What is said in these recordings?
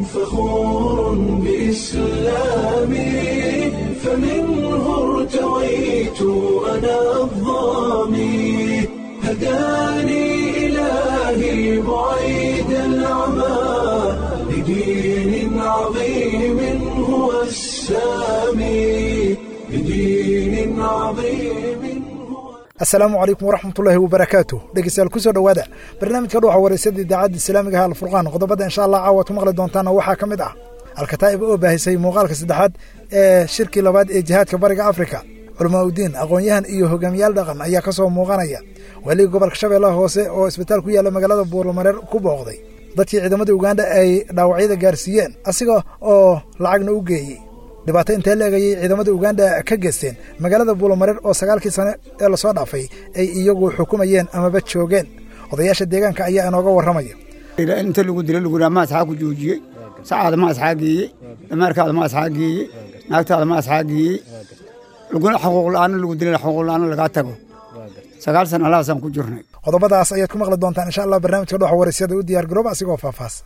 فخور بإسلامي فمنه ارتويت أنا الظامي هداني إلهي بعيد العمى لدين عظيم هو السامي لدين عظيم هو asalaamu calaykum waraxmatullaahi wabarakaatu dhegeystayaal kusoo dhowaada barnaamijka dhuuxa wareysada idaacadda islaamiga ha alfurqaan qodobada insha allah caawa ku maqli doontaana waxaa ka mid ah alkataa'ib oo baahisay muuqaalka saddexaad ee shirkii labaad ee jihaadka bariga afrika culamaa udiin aqoon-yahan iyo hogaamiyaal dhaqan ayaa ka soo muuqanaya weliga gobolka shabeellaha hoose oo isbitaal ku yaalla magaalada buurlamareer ku booqday dadkii ciidamada ugandha ay dhaawacyada gaarsiiyeen asiga oo lacagna u geeyey dhibaato intee la egayay ciidamada uganda ka geysteen magaalada buulamareer oo sagaalkii sane ee lasoo dhaafay ay iyagu xukumayeen amaba joogeen odayaasha deegaanka ayaa inooga warramaya inta lagu dila laguna ma asxaa ku joojiyey sacaada ma asxaa geeyey dameerkaada ma asxaa geeyey naagtaada ma asxaa geeyey laguna xuquuq la'aana lagu dilana xuquuq la'aana lagaa tago sagaal sana alahaasaan ku jirnay qodobadaas ayaad ku maqli doontaan insha allah barnaamijka dhoxa waraysyada u diyaar garooba asigoo faahfaahsan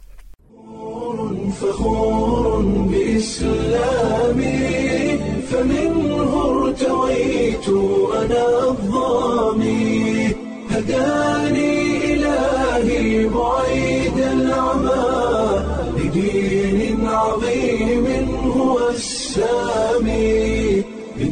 فخور بإسلامي فمنه ارتويت أنا الظامي هداني إلهي بعيد العمى لدين عظيم هو السامي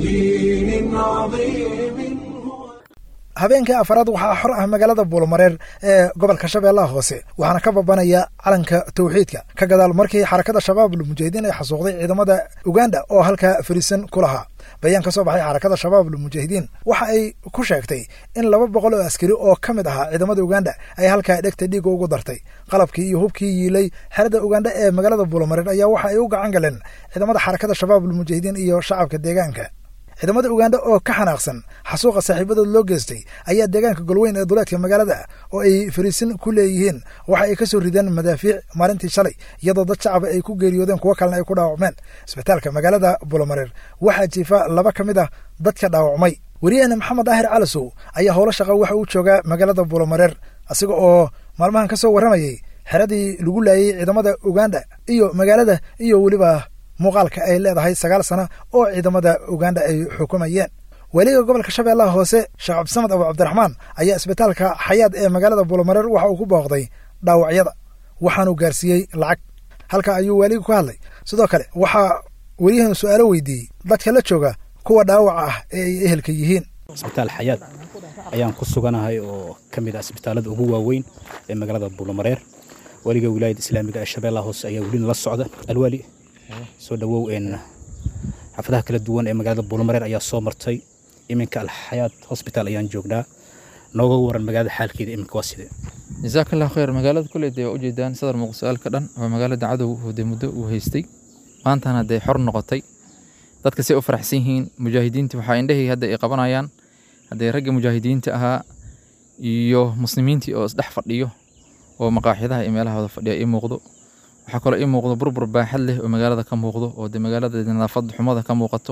لدين عظيم هو habeenkii afaraad waxaa xor ah magaalada buulmareer ee gobolka shabeellaha hoose waxaana ka babanaya calanka tawxiidka ka gadaal markii xarakada shabaabul mujaahidiin ay xasuuqday ciidamada uganda oo halkaa fariisan ku lahaa bayaan ka soo baxay xarakada shabaabul mujaahidiin waxa ay ku sheegtay in laba boqol oo askari oo ka mid ahaa ciidamada uganda ay halkaa dhegta dhiiga ugu dartay qalabkii iyo hubkii yiilay xerada uganda ee magaalada buulmareer ayaa waxa ay u gacan galeen ciidamada xarakada shabaabul mujaahidiin iyo shacabka deegaanka ciidamada uganda oo ka xanaaqsan xasuuqa saaxiibadood loo geystay ayaa deegaanka golweyn ee duleedka magaalada oo ay fariisin ku leeyihiin waxa ay ka soo rideen madaafiic maalintii shalay iyadoo dad shacaba ay ku geeriyoodeen kuwo kalena ay ku dhaawacmeen isbitaalka magaalada bulomareer waxaa jiifa laba ka mid ah dadka dhaawacmay weriyaheena maxamed daahir calasow ayaa howlo shaqa waxa uu joogaa magaalada bulomareer asiga oo maalmahan ka soo warramayay xeradii lagu laayay ciidamada uganda iyo magaalada iyo weliba muuqaalka ay leedahay sagaal sana oo ciidamada uganda ay xukumayeen weliga gobolka shabeellaha hoose sheekh cabdisamed abu cabdiraxmaan ayaa isbitaalka xayaad ee magaalada buulamareer waxa uu ku booqday dhaawacyada waxaanuu gaarsiiyey lacag halka ayuu weliga ku hadlay sidoo kale waxaa weliyahan su-aalo weydiiyey dadka la jooga kuwa dhaawaca ah ee ay ehelka yihiin isbitaal xayaad ayaan ku suganahay oo ka mid ah isbitaalada ugu waaweyn ee magaalada buulamareer weliga wilaayada islaamiga ee shabeellaha hoose ayaa welina la socda alwaali soo dhawow xaafadaha kala duwan ee magaalada buulmareer ayaa soo martay iminka alxayaad hosbitaal ayaan joognaa nooga waran magaalada xaalkeeda iminka waa sidee jasaak allah khayr magaalada kuley dee waa ujeedaan sadar muqdisaalka dhan waa magaalada cadow de muddo uu haystay maantana dee xor noqotay dadka say u faraxsan yihiin mujaahidiinta waxaa indhahii hadda ay qabanayaan haddee ragga mujaahidiinta ahaa iyo muslimiintii oo isdhex fadhiyo oo maqaaxidaha iyo meelahooda fadhiya ii muuqdo waxaa kaloo ii muuqdo burbur baaxad leh oo magaalada ka muuqdo oo de magaalada nadaafad xumada ka muuqato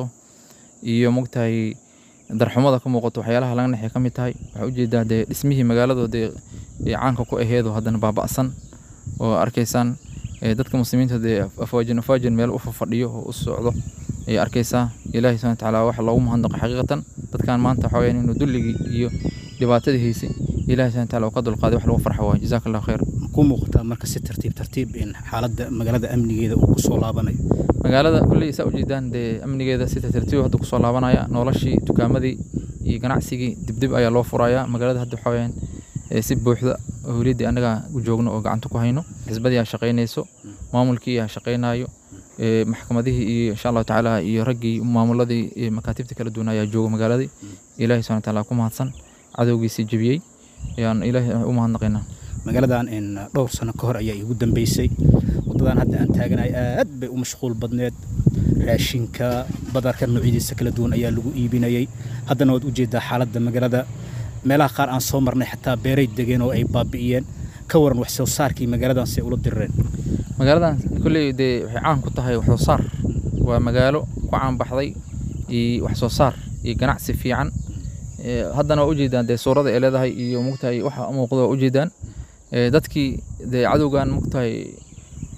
iyo mogtahay darxumada ka muuqato waxyaalaha laga nexay ka mid tahay waxaa ujeedaa dee dhismihii magaalada dee caanka ku aheedo haddana baaba'san oo arkaysaan dadka muslimiinta dee afaajin afaajin meel u fadhiyo oo u socdo ayay arkaysaa ilaahi subhana watacaala waxa loogu mahadnaqo xaqiiqatan dadkan maanta waxaa weyaan inuu dulligii iyo dhibaatadii haysay ilahi subhana wataala uu ka dulqaaday wax lagu farxo waay jazaaka allah khayr ku muuqataa marka si tartiib tartiib in xaaladda magaalada amnigeeda uu kusoo laabanayo magaalada kulley saa ujeedaan dee amnigeeda si tartiib hadda kusoo laabanaya noloshii dukaamadii iyo ganacsigii dibdib ayaa loo furaya magaalada hadda waxaa weyaan si buuxda howliyaddii annaga u joogno oo gacanta ku hayno xisbadii aa shaqaynayso maamulkii aa shaqaynayo maxkamadihii iyo insha allahu tacaala iyo raggii maamuladii makaatibta kala duwan ayaa jooga magaaladii ilahi subhana wataala ku mahadsan cadowgiisii jebiyey ayaan ilaahi u mahadnaqaynaa magaaladan dhowr sano ka hor ayaa iigu dambeysay waddadan hadda aan taaganahay aad bay u mashquul badneed raashinka badarka noocyadiisa kala duwan ayaa lagu iibinayay haddana waad ujeedaa xaaladda magaalada meelaha qaar aan soo marnay xataa beeray degeen oo ay baabi'iyeen ka waran wax soo saarkii magaaladan si ay ula dirireen magaaladan kolley dee waxay caan ku tahay wax soo saar waa magaalo ku caan baxday iyo wax soo saar iyo ganacsi fiican haddana waa ujeedaan dee suurada ay leedahay iyo mugtahay waxa muuqda waa ujeedaan dadkii dee cadowgan mugtahay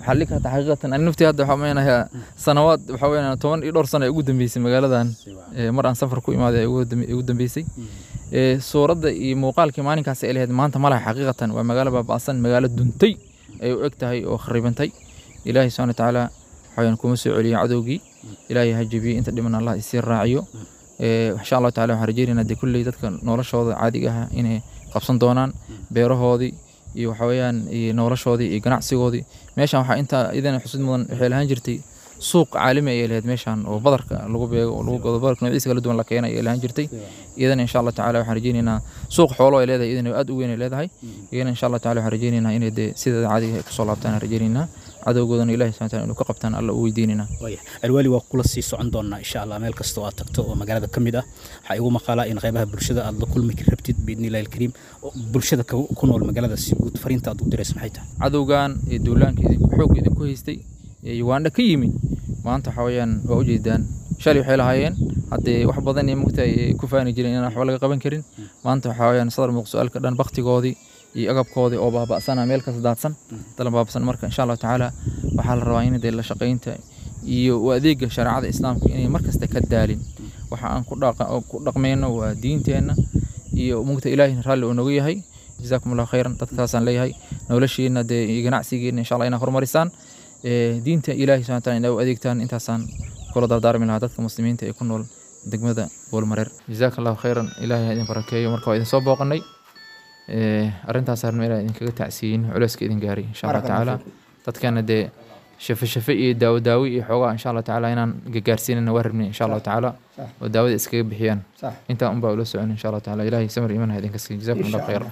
waxaa dhihi karta xaqiiqatan ani naftii hadda waxaa meenayaa sanawaad waxaa weeyaan toban iyo dhowr sano ay ugu dambeysay magaaladan ee, mar aan safar ku imaaday ay ugu dambe- ay ugu dambeysay Ee, suuradda iyo muuqaalkii maalinkaas ay lahayd maanta ma laha xaqiiqatan waa magaalo baaba'san magaalo duntay ay u eg tahay oo kharibantay ilaahay subxaana watacaala waxaweyaan kuma soo celiyo cadowgii ilaahay ha jebiyey inta dhiman allah isii raaciyo Ee, insha allahu tacala waxaan rajeynaynaa dee kulley dadka noloshooda caadiga ah inay qabsan doonaan beerahoodii iyo waxa weeyaan iyo noloshoodii iyo ganacsigoodii meeshan waxaa intaa idana xusud mudan waxay lahaan jirtay suuq caalami ayay lahayd meeshan oo badarka lagu beego oo lagu gado badarka noocyadiisa kala duwan la keena ayay lahaan jirtay iyadana insha allah tacala waxaan rajeynaynaa suuq xoolo ay leedahay iyadana aad u weyn ay leedahay iyadana insha allah tacala waxaan rajeynaynaa inay dee sideeda caadiga ay kusoo laabtaan aan rajeynaynaa cadowgoodana ilahi subxana wataala inuu ka qabtaan alla u weydiinaynaa waaya alwaali waa kula sii socon doonaa insha allah meel kasta oo aad tagto oo magaalada ka mid ah waxaa igu maqaalaa in qaybaha bulshada aad la kulmi rabtid biidni illahi alkariim oo bulshada ka- ku nool magaalada si guud fariinta aad u dirayso maxay tahay cadowgan ee duulaanka idinku xoog idinku haystay ee ugandha ka yimi maanta waxa weeyaan waa ujeedaan shalay waxay lahaayeen haddee wax badan iyo mugta ay ku faani jireen inaan waxba laga qaban karin maanta waxaa weeyaan sadar muuqsu-aalka dhan baktigoodii iyo agabkoodii oo baaba'sana meel kasta daadsan dalan baaba'san marka insha allahu tacaala waxaa la rabaa in dee la shaqaynta iyo u adeega shareecada islaamka inay mar kasta ka daalin waxa aan ku dhaqa- ku dhaqmayno waa diinteenna iyo mugta ilaahina raalli uu nagu yahay jazaakum allahu khayran dadkaasaan leeyahay noloshiina dee iyo ganacsigiina insha allah inaad horumarisaan Ee, diinta ilaahi subxana wataala inaad u adeegtaan intaasaan kula dardaarmi lahaa dadka muslimiinta ee ku nool degmada boolmareer jazaaka allahu khayran ilaahay ha idin barakeeyo marka waa idin soo booqanay Ee, arrintaas arrin ilaa idinkaga tacsiyin culeyska idin gaaray insha allah tacaala dadkana dee shafe shafe iyo daawo daawo iyo xoogaa insha allah tacaala inaan gagaarsiinana waa rabnay insha allah tacaala oo daawada iskaga bixiyaan صح intaa unbaa ula socon insha allah tacaala ilaahay samir iimaan ha idinka siiyo jazaakum allahu khayran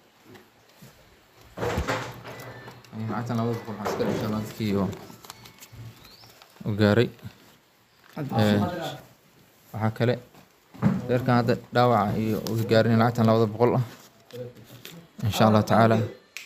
lacagtan labada boqol waxaa iska insha allah dadkii oo u gaaray Ee, waxaa kale reerkan hadda dhaawaca iyo u gaarin lacagtan labada boqol ah insha allah tacaala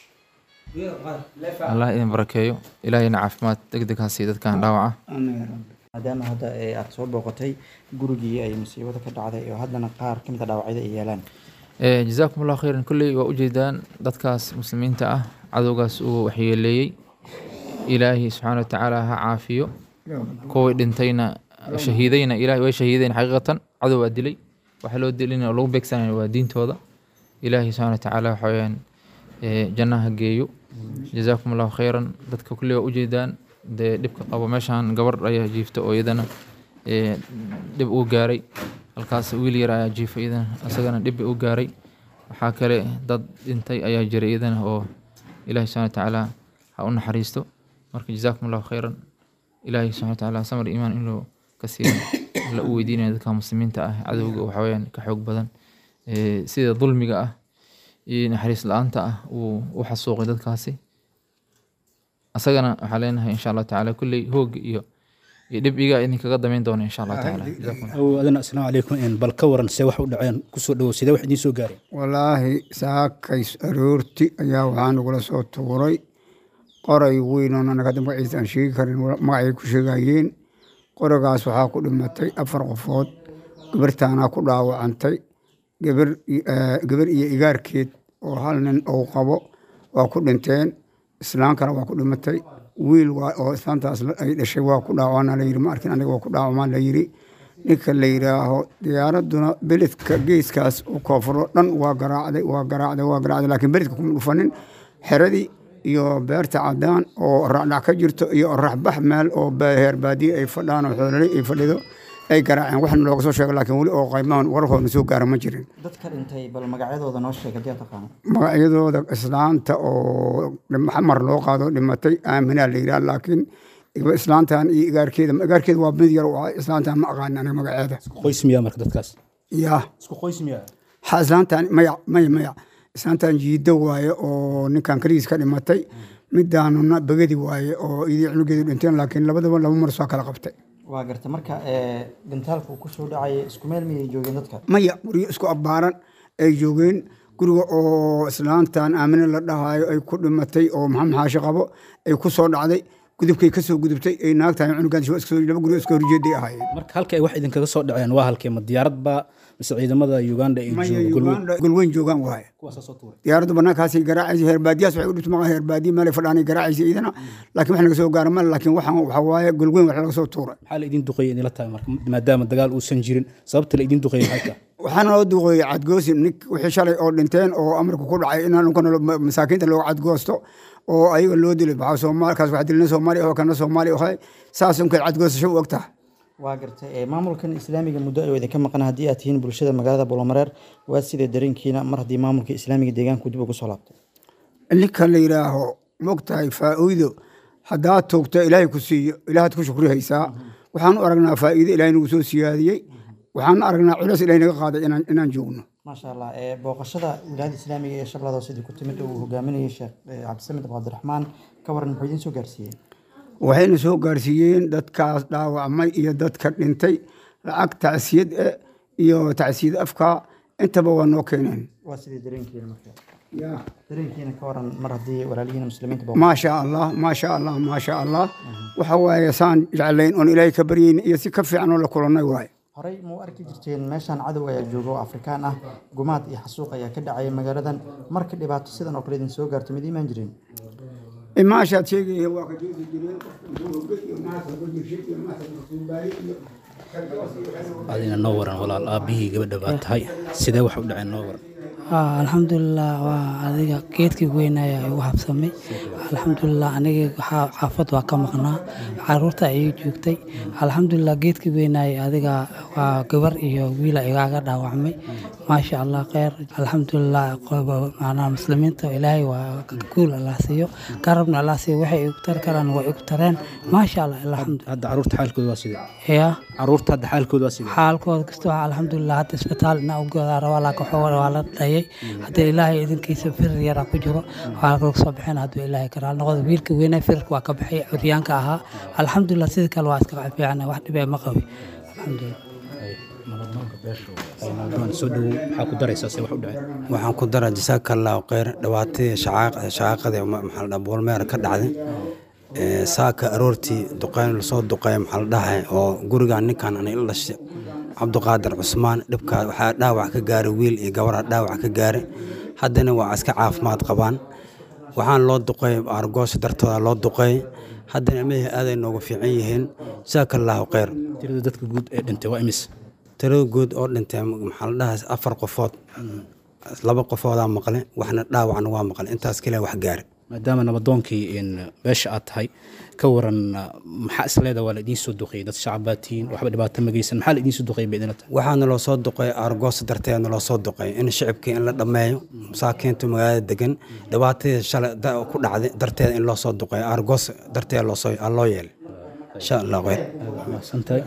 allah idin barakeeyo ilaahayna caafimaad deg deg ha siiyo dadkan dhaawaca maadaama hadda ee aad soo booqatay gurigii ay musiibada ka dhacday oo haddana qaar ka mid a dhaawacyada ay yeelaan Ee, jazaakum allahu khayran kulley waa ujeedaan dadkaas muslimiinta ah cadowgaas uu waxyeeleeyey ilaahi subxaana watacaala ha caafiyo kuwii dhintayna shahiidayna ilahi way shahiideen xaqiiqatan cadow waa dilay waxa loo dilin oo lagu beegsanaya waa diintooda ilaahi subxaana watacaala waxa weyaan ee, jannaha geeyo jazaakum allahu khayran dadka kulley waa ujeedaan dee dhibka qabo meeshan gabar ayaa jiifta oo iyadana ee, dhib uu gaaray halkaas wiil yar ayaa jiifa iyadana isagana dhib uu gaaray waxaa kale dad dhintay ayaa jiray iyadana oo ilaahi subxana watacaala ha u naxariisto marka jazaakum allahu khayran ilaahi subxana watacaala samar iimaan inuu ka siiyo la u weydiinaya dadka muslimiinta ah cadowga waxa weyaan ka xoog badan Ee, sida dulmiga ah iyo naxariis la-aanta ah uu u xasuuqay dadkaasi asagana waxaa leenahay insha allahu tacaala kulley hoog iyo iyo dhib iga idinkaga damayn doona insha allahu tacaala Jazaakum Allah. aw adana asalaamu calaykum een, bal ka waran see wax u dhaceen kusoo dhawow sidee wax idiin soo gaareen walaahi saakays aroorti ayaa waxaa nagula soo tuuray qoray weyn oo anaga hadda magaciisa aan sheegi karin wa- magacay ku sheegayeen qoragaas waxaa ku dhimatay afar qofood gabartaanaa ku dhaawacantay gabar i- eh, gabar iyo igaarkeed oo hal nin uu qabo waa ku dhinteen islaankana waa ku dhimatay wiil waa oo islaantaas la- ay dhashay waa ku dhaawacana la yiri ma arkin aniga waa ku dhaawamaan la yiri ninka la yidhaaho diyaaraduna beledka geeskaas u koonfuro dhan waa garaacday waa garaacday waa garaacday laakiin beledka kuma dhufanin xeradii iyo beerta cadaan oo raacdhac ka jirto iyo raxbax meel oo ba- heer baadiye ay fadhaan oo xoololey ay fadhido ay garaaceen waxna looga soo sheegay laakiin weli oo qaymahan warkoodna soo gaara ma jirin dadka dhintay bal magacyadooda noo sheeg haddii aad taqaano magacyadooda islaanta oo xamar loo qaado dhimatay aaminaa la yidhaha laakiin islaantan iyo igaarkeeda igaarkeeda waa mid yar oo ah, islaantan ma aqaan aniga magaceeda qoys miyaa marka dadkaas yaa isku qoys miyaa ha islaantan maya maya maya islaantan jiido waaye oo ninkan kaligiis ka dhimatay midaanuna begadi waaye oo idii cunugeedu dhinteen laakiin labadaba laba mar soo kala qabtay waa garta marka ee, dhintaalka uu kusoo dhacaya isku meel miyay joogeen dadka maya guryo isku abbaaran ay joogeen guriga oo islaantan aamine la dhahayo ay ku dhimatay oo maxamed xaashi qabo ay ku soo dhacday gudubkay ka soo gudubtay ay naagtahay cunugaan laba guri iska horjeeday ahaayeen marka halka ay wax idinkaga soo dhaceen waa halkee ma diyaarad baa mise ciidamada uganda ay jooga golweyn golweyn joogaan waaye kuwaasaa soo tuuray diyaaraddu banaankaasay garaacaysa heerbaadiyaas waxay u dhibta maqa heerbaadiya meelay fadhaanay garaacaysa iyadana laakiin wax naga soo gaara male laakiin waxaan waxa waaye golweyn wax laga soo tuuray maxaa la idin duqeeyay idinla tahay marka maadaama dagaal uusan jirin sababta la idin duqeeyay maxay tahay waxaana loo duqeeyey cadgoosi nin wixii shalay oo dhinteen oo amarka ku dhacay in anunkana masaakiinta looga cadgoosto oo ayaga loo dilay maxaa soomaalkaas wax dilna soomaaliya oo kana soomaaliya ahay saas unkeed cadgoosasho u ogtaha waa gartay maamulkan islaamiga muddo ayuu idinka maqan haddii aad tihiin bulshada magaalada buulamareer waa sida dareenkiina mar haddii maamulka islaamiga deegaanku dib ugu soo laabtay ninka la yidhaaho mogtahay faa'iido haddaad toogta ilaahay ku siiyo ilaahaad ku shukri haysaa waxaan u aragnaa faa'iido ilaahay nagu soo siyaadiyey waxaan aragnaa culeys ilaahay naga qaaday inaan inaan joogno maasha allah booqashada wilaayada islaamiga ee shabeellada sidii ku timid uu hogaaminayay sheekh cabdisamed cabdiraxmaan ka waran muxuu idiin soo gaarsiiyey waxayna soo gaarsiiyeen dadkaas dhaawacmay iyo dadka dhintay lacag tacsiyad eh iyo tacsiyad afka intaba waa noo keeneen waa sidii dareenkiina marka dareenkiina ka waran mar haddii walaalihiina muslimiinta maasha allah maasha allah maasha allah waxa waaye saan jeclayn oon ilaahay ka baryayn iyo si ka fiican oo la kulannay waaye horey mau arki jirteen meeshaan cadow ayaa jooga oo afrikaan ah gumaad iyo xasuuq ayaa ka dhacaya magaaladan marka dhibaato sidan oo kale idin soo gaarto mid imaan jireen maashaad sheegaya waa ka joogi jireen iyo naasa ku jirshay iyo naasa kusuubaayay iyo adina noo waran walaal aabbihii gabadha baa tahay sidee wax u dhaceen noo waran alxamdulilah waa adiga geedkii weynaya igu habsamay alxamdulilah aniga xaafad waa ka maqnaa caruurta ayay joogtay alxamdulilah geedkii weynaya adiga waa gabar iyo wiila igaaga dhaawacmay maasha allah kheyr alxamdulilah macnaha muslimiinta ilaahay waa guul allah siiyo garabna allah siiyo waxay igu tari karaan waa igu tareen maasha allah alxamdu hadda caruurta xaalkooda waa sidee ya caruurta hadda xaalkooda waa sidee xaalkooda kasta waa alxamdulilah hadda isbitaal inaa u goodaa rabaa laakiin xoog waa la dhayay haddii ilaahay idinkiisa firir yaraa ku jiro waa laga soo bixin hadduu ilaahay karaal noqdo wiilka weynaa firirka waa ka baxay curyaanka ahaa alxamdulilah sidii kale waa iska fiican wax dhibee ma qabi alxamdulilah soo dhowow maxaa ku daraysaa se wax u dhaceen waxaan ku daraa jasaaka allahu kheyr dhibaatadii shacaaqadii maxaa la dhaha boolmeer ka dhacday saaka aroortii duqeyn lasoo duqeeya maxaa la dhahay oo gurigaan ninkan anay la dhashay cabdiqaadir cusmaan dhibkaa waxaa dhaawac ka gaaray wiil iyo gabaraa dhaawac ka gaaray haddana waa iska caafimaad qabaan waxaan loo duqeey argoosha dartooda loo duqeey haddana ilmihii aaday noogu fiican yihiin jasaaka allahu kheyr tirada dadka guud ee dhintay waa imis tirada guud oo dhintay maxaa la dhahay afar qofood laba qofoodaa maqle waxna dhaawacna waa maqle intaas kaliya wax gaare maadaama nabadoonkii beesha aad tahay ka waran maxaa isleeda waa la idiin soo duqeeyey dad shacab baa tihiin waxba dhibaato ma geysan maxaa la idiin soo duqeeyey ba idinla tahay waxaana loo soo duqeey argoosa darteedna loo soo duqeey in shicibkii in la dhammeeyo masaakiinta magaalada degan dhibaatadii shalay ku dhacday darteeda in loo soo duqeeyo argoos darteeda loosoo loo yeelay insha allah kheyr mahadsantahay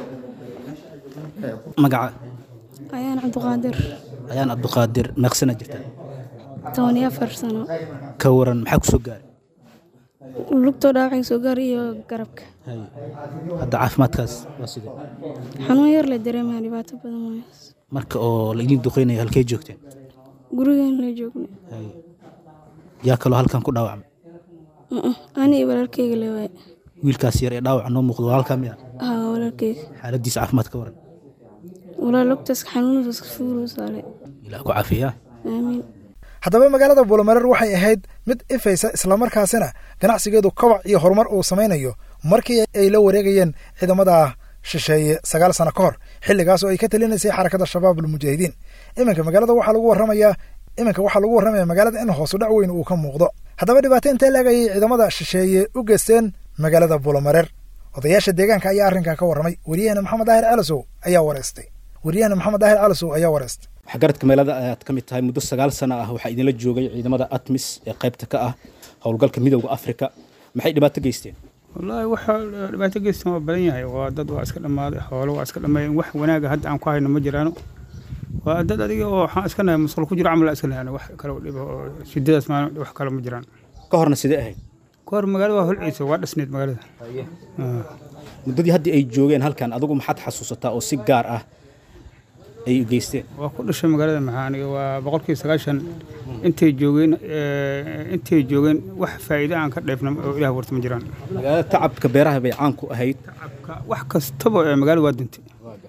magaca ayaan cabdiqaadir ayaan cabdiqaadir meeqsana jirta toban iyo afar sano ka waran maxaa ku soo gaaray lugtoo dhaawacay soo gaar iyo garabka hadda caafimaadkaas waa sidee xanuun yar la dareemaya dhibaato badan waayo marka oo la idiin duqeynaya halkay joogteen gurigan la joogna yaa kaloo halkan ku dhaawacmay ani iyo walaalkeyga le waaye wiilkaas yar ee dhaawaca noo muuqdo walaalkaa miya haa walaalkeyga xaaladiisa caafimaad ka waran walaa lugtaas xanuunadas fuulu saale ilaah ku caafiyaa aamiin haddaba magaalada buulamareer waxay ahayd mid ifaysa islamarkaasina ganacsigeedu kobac iyo horumar uu samaynayo markii ay la wareegayeen ciidamada shisheeye sagaal sano ka hor xilligaas oo ay ka talinaysay xarakada shabaab almujaahidiin iminka magaalada waxaa lagu warramayaa iminka waxaa lagu warramaya magaalada in hoosu dhac weyn uu ka muuqdo haddaba dhibaato intee laagayay ciidamada shisheeye u geysteen magaalada buulamareer odayaasha deegaanka ayaa arrinkan ka warramay wariyahena maxamed daahir calasow ayaa wareystay wariyahena maxamed daahir calasow ayaa wareystay waxgaradka meelada ayaad ka mid tahay muddo sagaal sano ah waxaa idinla joogay ciidamada atmis ee qaybta ka ah howlgalka midowda afrika maxay dhibaato geysteen wallaahi waxa dhibaato geystan waa badan yahay waa dad waa iska dhammaaday xoolo waa iska dhammeeyeen wax wanaaga hadda aan ku hayno ma jiraano waa dad adiga oo waxaan iska nahay masqul ku jiro camal iska nahayno wax kale dhibo oo shidadaas maalin wax kale ma jiraan ka horna sidee ahayd ka hor magaalada waa holciisa waa dhisneed magaalada muddadii haddii ay joogeen halkan adigu maxaad xasuusataa oo si gaar ah ay geysteen waa ku dhashay magaalada maxaaniga waa boqolkiiba sagaashan intay joogeen eh, intay joogeen wax faa'iido aan ka dheefna oo ilaah warta ma jiraan magaalada tacabka beeraha bay caan ku ahayd wax kastaba ee magaalada waa dintay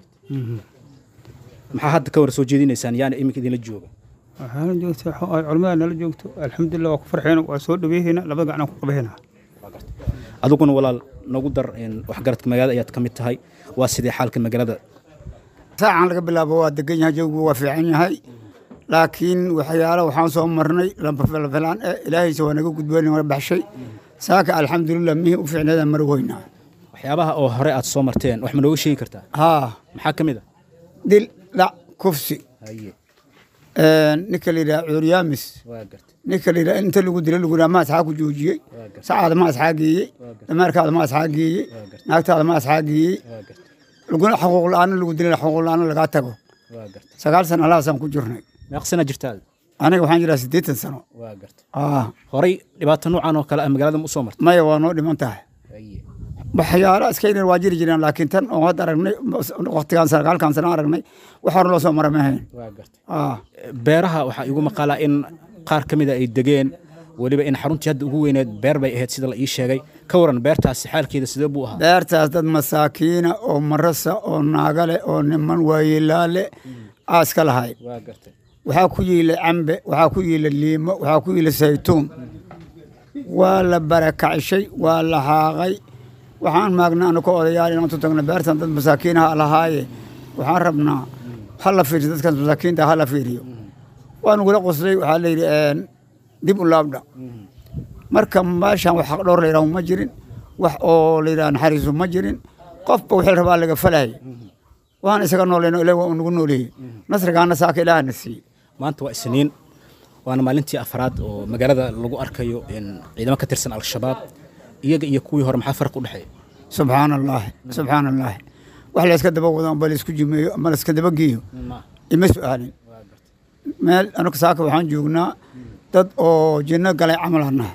maxaa hadda ka war soo jeedinaysaan yaana iminka idinla jooga waxaana joogta waxa ay culimmada nala joogto alxamdulilah waa ku farxeena waa soo dhaweehayna labada gacan ku qabahayna adiguna walaal nagu dar een, waxgaradka magaalada ayaad ka mid tahay waa sidee xaalka magaalada saacan laga bilaabo waa degan yahay jawigu waa fiican yahay laakiin waxyaalo waxaan soo marnay lafilaan eh ilaahaysa waa naga gudboon naga baxshay saaka alxamdulilah mihii u fiicneeda mar weynaa waxyaabaha oo hore aad soo marteen wax ma nooga sheegi kartaa haa maxaa ka mid a dil dhac kufsi haye ninka la yidhaha cuuryaamis waa gartay ninka la yidhaha inta lagu dila lagu yidhaha ma asxaa ku joojiyey sacaada ma asxaa geeyey dameerkaada ma asxaa geeyey naagtaada ma asxaa geeyey laguna xuquuq la-aana lagu dilay xuquuq la-aana lagaa tago waa gartay sagaal sano alahaasaan ku jirnay meeq sana jirtaa aniga waxaan jiraa siddeetan sano waa gartay ah horay dhibaato noocan oo kale ah magaalada ma u soo martay maya waa noo dhiman tahay haye waxyaalo iska yar waa jiri jireen laakiin tan oo hadda aragnay waqtigaan sagaalkan sano aragnay wax hore loo soo mara ma ahayn waa gartay ah beeraha waxaa igu maqaalaa in qaar ka mida ay degeen weliba in xaruntii hadda ugu weyneed beer bay ahayd sida la ii sheegay ka waran beertaasi xaalkeeda sidee buu ahaa beertaas dad masaakiina oo marasa oo naagale oo niman waayeelaale aaska lahay waa gartay waxaa ku yiila cambe waxaa ku yiila liimo waxaa ku yiila saytuun waa la barakacshay waa la haaqay waxaan maagnaa anu ka odayaal inaan tu tagno beertan dad masaakiinaha lahaaye waxaan rabnaa ha la fiiriyo dadkaas masaakiinta ha la fiiriyo waa nugula qoslay waxaa la yidhi een, dib u laabdha marka meeshaan wax xaqdhowr la yidhaho ma jirin wax oo la yidhaha naxariisu ma jirin qofba wixii rabaa laga falay waan isaga noolayno ilaah waa unagu nooleeyey nasrigaana saaka ilaahana siiyey maanta waa isniin waana maalintii afraad oo magaalada lagu arkayo in ciidamo ka tirsan al-shabaab iyaga iyo kuwii hore maxaa farq u dhexeeya subxaan allaahi subxaan allaahi wax layska daba wado amba laysku jimeeyo ama layska daba geeyo ima su-aalin meel anuga saaka waxaan joognaa dad oo jinno galay camalana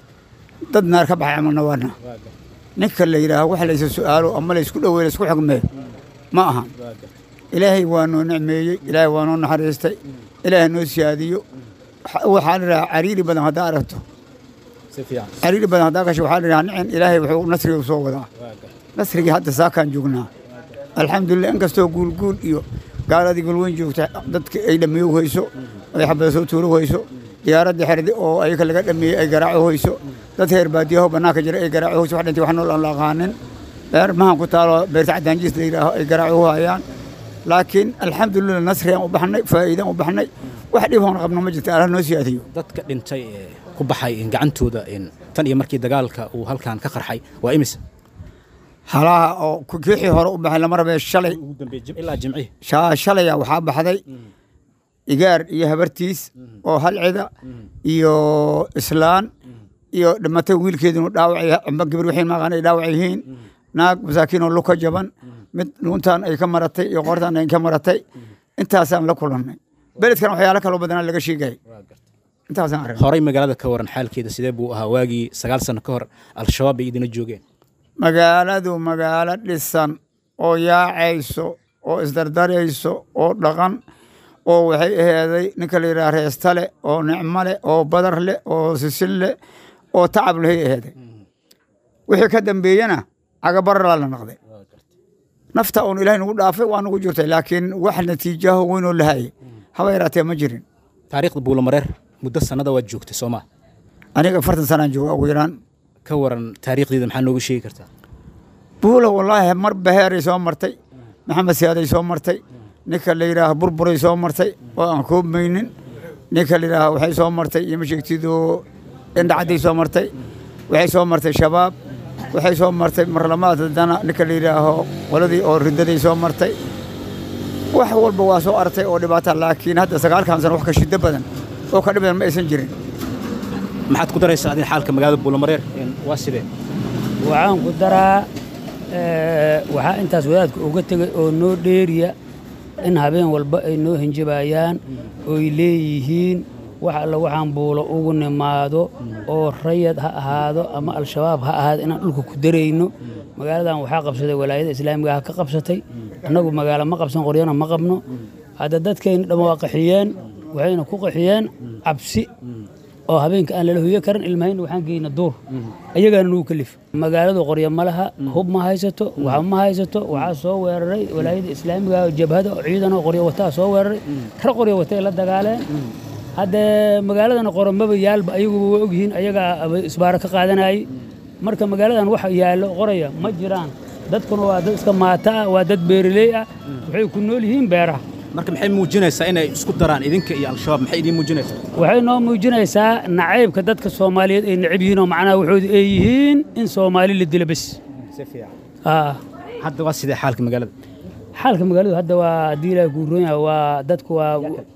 dad naar ka baxay camalna waana ninka la yidhaaho wax laysa su-aalo ama laysku dhoweey laysku xugmeeyo ma ahan ilaahay waa noo nicmeeyey ilaahay waa noo naxariistay ilaahay noo siyaadiyo Waxa- waxaa la yidhaha cariiri badan haddaa aragto si fiican cariiri badan haddaa gasho waxaa la yidhaha nicin ilaahay wuxuu nasriga u soo wadaa nasrigii hadda saakaan joognaa alxamdulilah inkastoo guulguul iyo gaaladii galweyn joogta dadka ay dhameeyo hayso ay xabada soo tuuro hayso diyaaradii xerdi oo ayaga laga dhameeyey ay garaaco hayso dad heer baadiyaho bannaanka jira ay garaaco hayso wax dhintay wax nool aan la aqaanin beer mahan ku taalo beerta cadaanjiis la yidhaaho ay garaaco hayaan laakiin alxamdulilah nasrigaan u baxnay faa'iidaan u baxnay wax dhib hoon qabno ma jirta allah noo siyaadiyo dadka dhintay ee ku baxay in gacantooda in tan iyo markii dagaalka uu halkan ka qarxay waa imise halaha oo ku- kiixii hore u baxay lama rabee shalay ugu dambeeyay jim- ilaa jimcihi sha- shalaya waxaa baxday igaar iyo habartiis oo halcida iyo islaan iyo dhimatay wiilkeedinu dhaawacay amba gabar wixiin maqaan ay dhaawac yihiin naag masaakiin oo luka jaban mid dhuuntaan ay ka maratay iyo qortaan ay ka maratay intaasaan la kulannay beledkan waxyaalo kaloo badanaa laga sheegay intaasaan aragnay horay magaalada ka waran xaalkeeda sidee buu ahaa waagii sagaal sano ka hor al-shabaab bay idina joogeen magaaladu magaalo dhisan oo yaacayso oo isdardarayso oo dhaqan oo waxay aheeday ninka la yidhaha reesta leh oo nicmo leh oo badar leh oo sisin leh oo tacab lehay aheeday wixii ka dambeeyena cagabaralaa la naqday nafta uun ilaahay nagu dhaafay waa nagu jirtay laakiin wax natiijaho weynoo lahayay haba yaraatee ma jirin taariikhda buulamareer muddo sannada waad joogtay soo maa aniga afartan sanaan jooga ugu yaraan ka waran taariikhdeeda maxaa nooga sheegi kartaa buula wallaahi mar baheeray soo martay maxamed siyaaday soo martay ninka la yidhaaha burburay soo martay oo aan koobmaynin ninka la yidhaaha waxay soo martay iyo masheegtidoo indhacadday soo martay waxay soo martay shabaab waxay soo martay marlamaad haddana ninka la yidhaaho qoladii oo ridaday soo martay wax walba waa soo artay oo dhibaata laakiin hadda sagaalkan sano wax ka shiddo badan oo ka dhib badan ma aysan jirin maxaad ku daraysaa adin xaalka magaalada buulamareer waa sidee waxaan ku daraa eh, waxaa intaas wadaadka uga tegay oo noo dheeriya in habeen walba ay noo hinjabayaan oy leeyihiin wax alla waxaan buulo ugu nimaado oo rayad ha ahaado ama al-shabaab ha ahaado inaan dhulka ku darayno magaaladan waxaa qabsaday walaayada islaamiga ha ka qabsatay annagu magaalo ma qabsan qoryana ma qabno hadda dadkayna dhamma waa qaxiyeen waxayna ku qaxiyeen cabsi oo habeenka aan lala hoyo karin ilmahayna waxaan geyna duur ayagaana nugu kalif magaaladu qoryo ma laha hub ma haysato waxa ma haysato waxaa soo weeraray walaayada islaamiga oo jabhada oo ciidan oo qoryo wataa soo weeraray kar qoryo watay la dagaaleen haddee magaaladana qoromaba yaalba ayaguba waa ogyihiin ayagaa isbaaro ka qaadanayay marka magaaladan wax yaallo qoraya ma jiraan dadkuna waa dad iska maata ah waa dad beeraley ah waxay ku nool yihiin beeraha marka maxay muujinaysaa inay isku daraan idinka iyo al-shabaab maxay idiin muujinaysaa waxay noo muujinaysaa nacaybka dadka soomaaliyeed ay necab yihiin oo macnaha waxoodu ay yihiin in soomaali la dilo bes si fiican aa hadda waa sidee xaalka magaalada xaalka magaaladu hadda waa haddii ilaahay kuu roon yahay waa dadku waa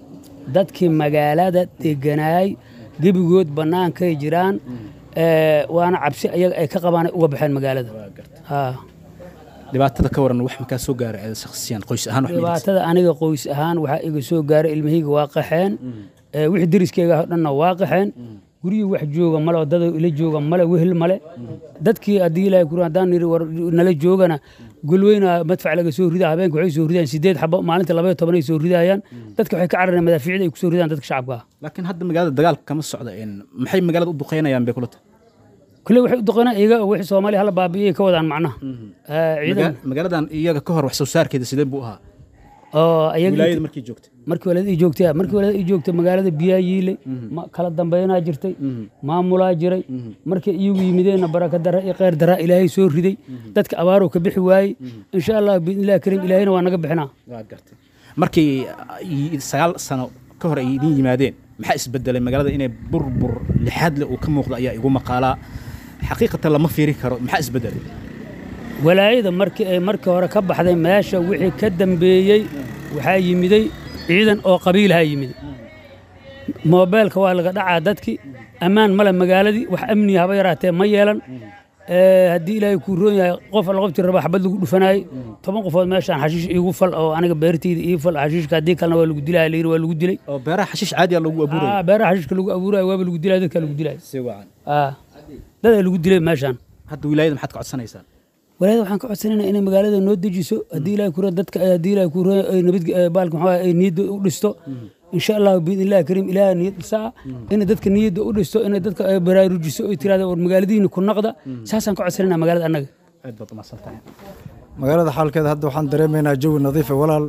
dadkii magaalada deganaay gebigood bannaankay jiraan ee, waana cabsi ayaga ay ka qabaan ay uga baxeen magaalada aa dhibaatada ka waran wax makaa soo gaaray ee shakhsiyan qoys ahaan wax ma idin- dhibaatada aniga qoys ahaan waxaa iga soo gaaray ilmahayga waa qaxeen ee, wixii deriskeyga oo dhanna waa qaxeen guryihii wax jooga male oo dada ila jooga male wehel male dadkii haddii ilaahay kuri haddaan niri war nala joogana golweyna madfac laga soo ridaa habeenka waxay soo ridayaan sideed xabo maalinta labaiyo toban ay soo ridayaan dadka waxay ka carareen madaafiicda ay ku soo ridaan dadka shacabka ah laakiin hadda magaalada dagaalka kama socda een, maxay magaalada u duqeynayaan bay kula tahay kulle waxay u doqonaan iyaga oo wixii soomaaliya hala baabi'iyay ka wadaan macnaha Ee, ciidan Maga- magaaladan iyaga ka hor wax soo saarkeeda sidee buu ahaa oo ayaga wilaayada markii joogtay markii walaad ii joogtay markii walaad ii joogtay magaalada biyaa yiilay ma- kala dambeynaa jirtay maamulaa jiray markay iyagu yimideenna baraka dara iyo kheyr daraa ilaahay soo riday dadka abaaruu ka bixi waayey insha allah biidnillahi kariim ilaahayna waa naga bixinaa waa gartay markii ay sagaal sano ka hor ay idin yimaadeen maxaa isbedelay magaalada inay burbur lixaad leh uu ka muuqdo ayaa igu maqaalaa xaqiiqatan lama fiiri karo maxaa isbedelay walaayada markii ay markii hore ka baxday meesha wixii ka dambeeyey waxaa yimiday ciidan oo qabiilaha yimiday moobeelka waa laga dhacaa dadkii ammaan male magaaladii wax amniya haba yaraatee ma yeelan Ee, haddii ilaahay kuu roon yahay qof alla qoftii raba xabad lagu dhufanayay toban qofood meeshaan xashiish iigu fal oo aniga beertayda ii fal xashiishka haddii kalena waa lagu dilaya layiri waa lagu dilay oo beeraha xashiish caadi ah lagu abuuraya Aa, beeraha xashiishka lagu abuuraya waaba lagu dilaya dadka lagu dilaya si wacan Aa, dadaa lagu dilay meeshaan hadda wilaayada maxaad ka codsanaysaan walaayada waxaan ka codsanaynaa inay magaalada noo dejiso haddii ilaahay kuro dadka haddii ilaahay kuro ay nabad baalka maxaa ay niyadda u dhisto insha allahu biidnillahi kariim ilaahay niyad dhisaa inay dadka niyadda u dhisto inay dadka ay baraarujiso oy tirahda war magaaladiina ku naqda saasaan ka codsanaynaa magaalada annaga aad baad umahadsan tahay magaalada xaalkeeda hadda waxaan dareemaynaa jawi nadiif ah walaal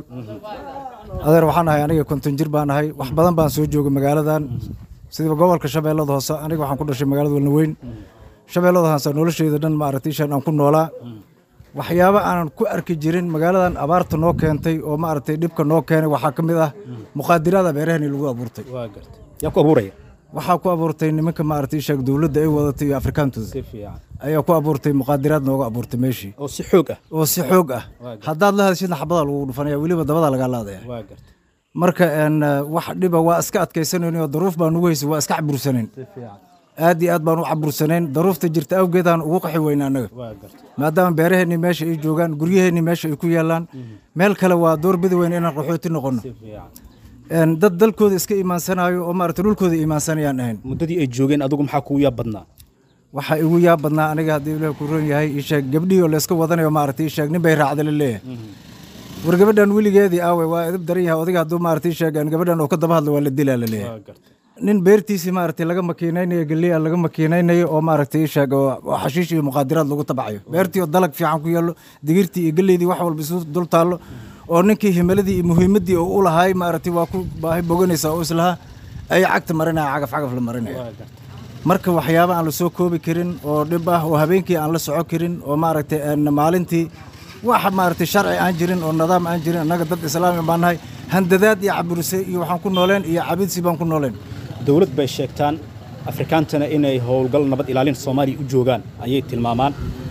adeer waxaan ahay aniga konton jir baan ahay wax badan baan soo joogay magaaladan sidaba gobolka shabeellada hoose aniga waxaan ku dhashay magaalada walnaweyn shabeellada hoose nolosheyda dhan maaragtay ishaan aan ku noolaa waxyaabo aanan ku arki jirin magaaladan abaarta noo keentay oo maaragtay dhibka noo keenay waxaa ka mid ah muqaadiraada beerahani lagu abuurtay waa gartay yaa ku abuuraya waxaa ku abuurtay nimanka maaragtay ishaag dowladda ay wadatay iyo afrikaantooda si fiican ayaa ku abuurtay muqaadiraad nooga abuurtay meeshii oo si xoog ah oo si xoog ah Waa gartay. haddaad la hadashidna xabadaa lagu dhufanaya weliba dabadaa lagaa laadaya waa gartay marka een, eh, wax dhiba waa iska adkaysanayn oo daruuf baan ugu haysay waa iska cabursanayn si fiican aad iyo aad baan u cabursanayn daruufta jirta awgeedaan ugu qaxi weyna annaga waa gartay maadaama beeraheennii meesha ay joogaan guryaheennii meesha ay ku yaallaan meel kale waa door bidi weyn inaan qaxooti noqonno si fiican Een, dad dalkooda iska iimaansanayo oo maaragta dhulkooda iimaansanayaan ahayn muddadii ay joogeen adigu maxaa kugu yaab badnaa waxaa igu yaab badnaa aniga haddii ilaah ku roon yahay ii sheeg gabdhihii oo layska wadanayo maaragtay ii sheeg nin bay raacda la leeyahay war gabadhan weligeedii aawe waa edab daran yahay odayga hadduu maaragtay ii sheeg gabadhan oo ka daba hadla waa la dilaa la leeyahay waa gartay nin beertiisii maaragtay laga makiinaynayo geliya laga makiinaynayo oo maaragtay ii sheeg oo oo xashiish iyo muqaadiraad lagu tabacayo beertii oo dalag fiican ku yaallo digirtii iyo geleydii wax walba isu dul taallo oo ninkii himiladii iyo muhiimaddii oo u lahaay maaragtay waa ku baahi boganaysa oo islahaa ay cagta marinaya cagaf cagaf la marinaya waa gartay marka waxyaabo aan la soo koobi karin oo dhib ah oo habeenkii aan la soco karin oo maaragtay een maalintii wax maaragtay sharci aan jirin oo nidaam aan jirin annaga dad islaami baan nahay handadaad iyo caburise iyo waxaan ku nooleen iyo cabidsi baan ku nooleen dowlad bay sheegtaan afrikaantana inay howlgal nabad ilaalin soomaaliya u joogaan ayay tilmaamaan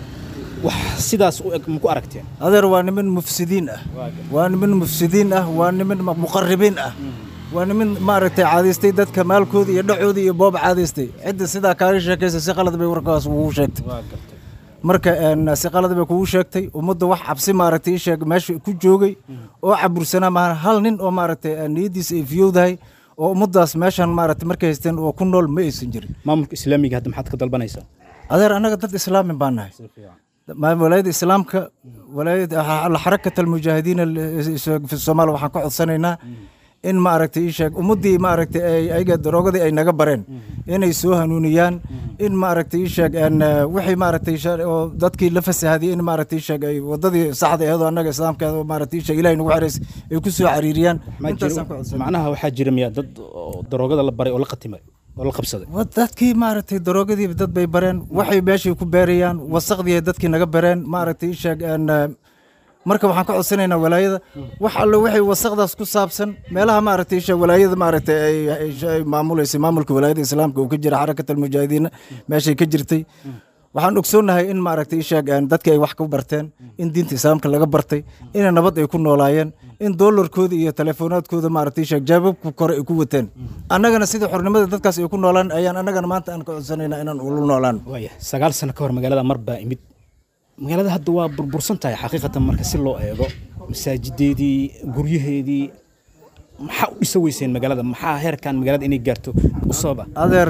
wax sidaas u eg maku aragteen adeer waa niman mufsidiin ah waa niman mufsidiin ah waa niman ma- muqarribiin ah waa niman maaragtay caadaystay dadka maalkooda iyo dhacooda iyo boob caadaystay cidda sidaa kaaga sheekaysa si qalad bay warkaas ugu sheegtay waa gartay marka een, si qalad bay kugu sheegtay ummadda wax cabsi maaragtay ii sheeg meesha ku joogay oo cabursanaa maahan hal nin oo maaragtay een, niyaddiisa ay fiyowdahay oo ummaddaas meeshan maaragtay markay haysteen oo ku nool ma aysan jirin maamulka islaamiga hadda maxaad ka dalbanaysaa adeer annaga dad islaamin baan nahay ma- walaayadda islaamka walaayadda xarakat almujaahidiin fi soomaaliya waxaan ka codsanaynaa in maaragtay ii sheeg ummaddii maaragtay ay ayaga daroogadii ay naga bareen inay soo hanuuniyaan in maaragtay ii sheeg een, eh, wixii maaragtay shar- oo dadkii la fasahadiyey in maaragtay ii sheeg ay waddadii saxda aheedoo annaga islaamka oo maaragtay ii sheeg ilahay nagu xereys ay ku soo cariiriyaan Ma intaasaan jiro- ka codsanay macnaha waxaa jira miyaa dad oo daroogada la baray oo la qatimay oo la qabsaday Wa- dadkii maaragtay daroogadii dad bay bareen waxay meeshay ku beerayaan wasaqdii ay dadkii naga bareen maaragtay ii sheeg een, eh, marka waxaan ka codsanaynaa walaayada wax alle waxay wasaqdaas ku saabsan meelaha maaragtay ii sheeg walaayada maaragtay ay ay- ay maamuleysay maamulka walaayada islaamka uu ka jira xarakat almujaahidiina meeshay ka jirtay waxaan ogsoonnahay in maaragtay ii sheeg een, dadkii ay wax ka barteen in diinta islaamka laga bartay in nabad ay ku noolaayeen in doolarkooda iyo teleefoonaadkooda maaragtay ii sheeg jaababka kore ay ku wateen annagana sidii xornimada dadkaas ay ku noolaan ayaan annagana maanta aan ka codsanaynaa inaan ula noolaan waaya sagaal sano ka hor magaalada mar baa imid magaalada hadda waa burbursan tahay xaqiiqatan marka si loo eego masaajideedii guryaheedii maxaa u dhisa weyseen magaalada maxaa heerkan magaalada inay gaarto u sababa adeer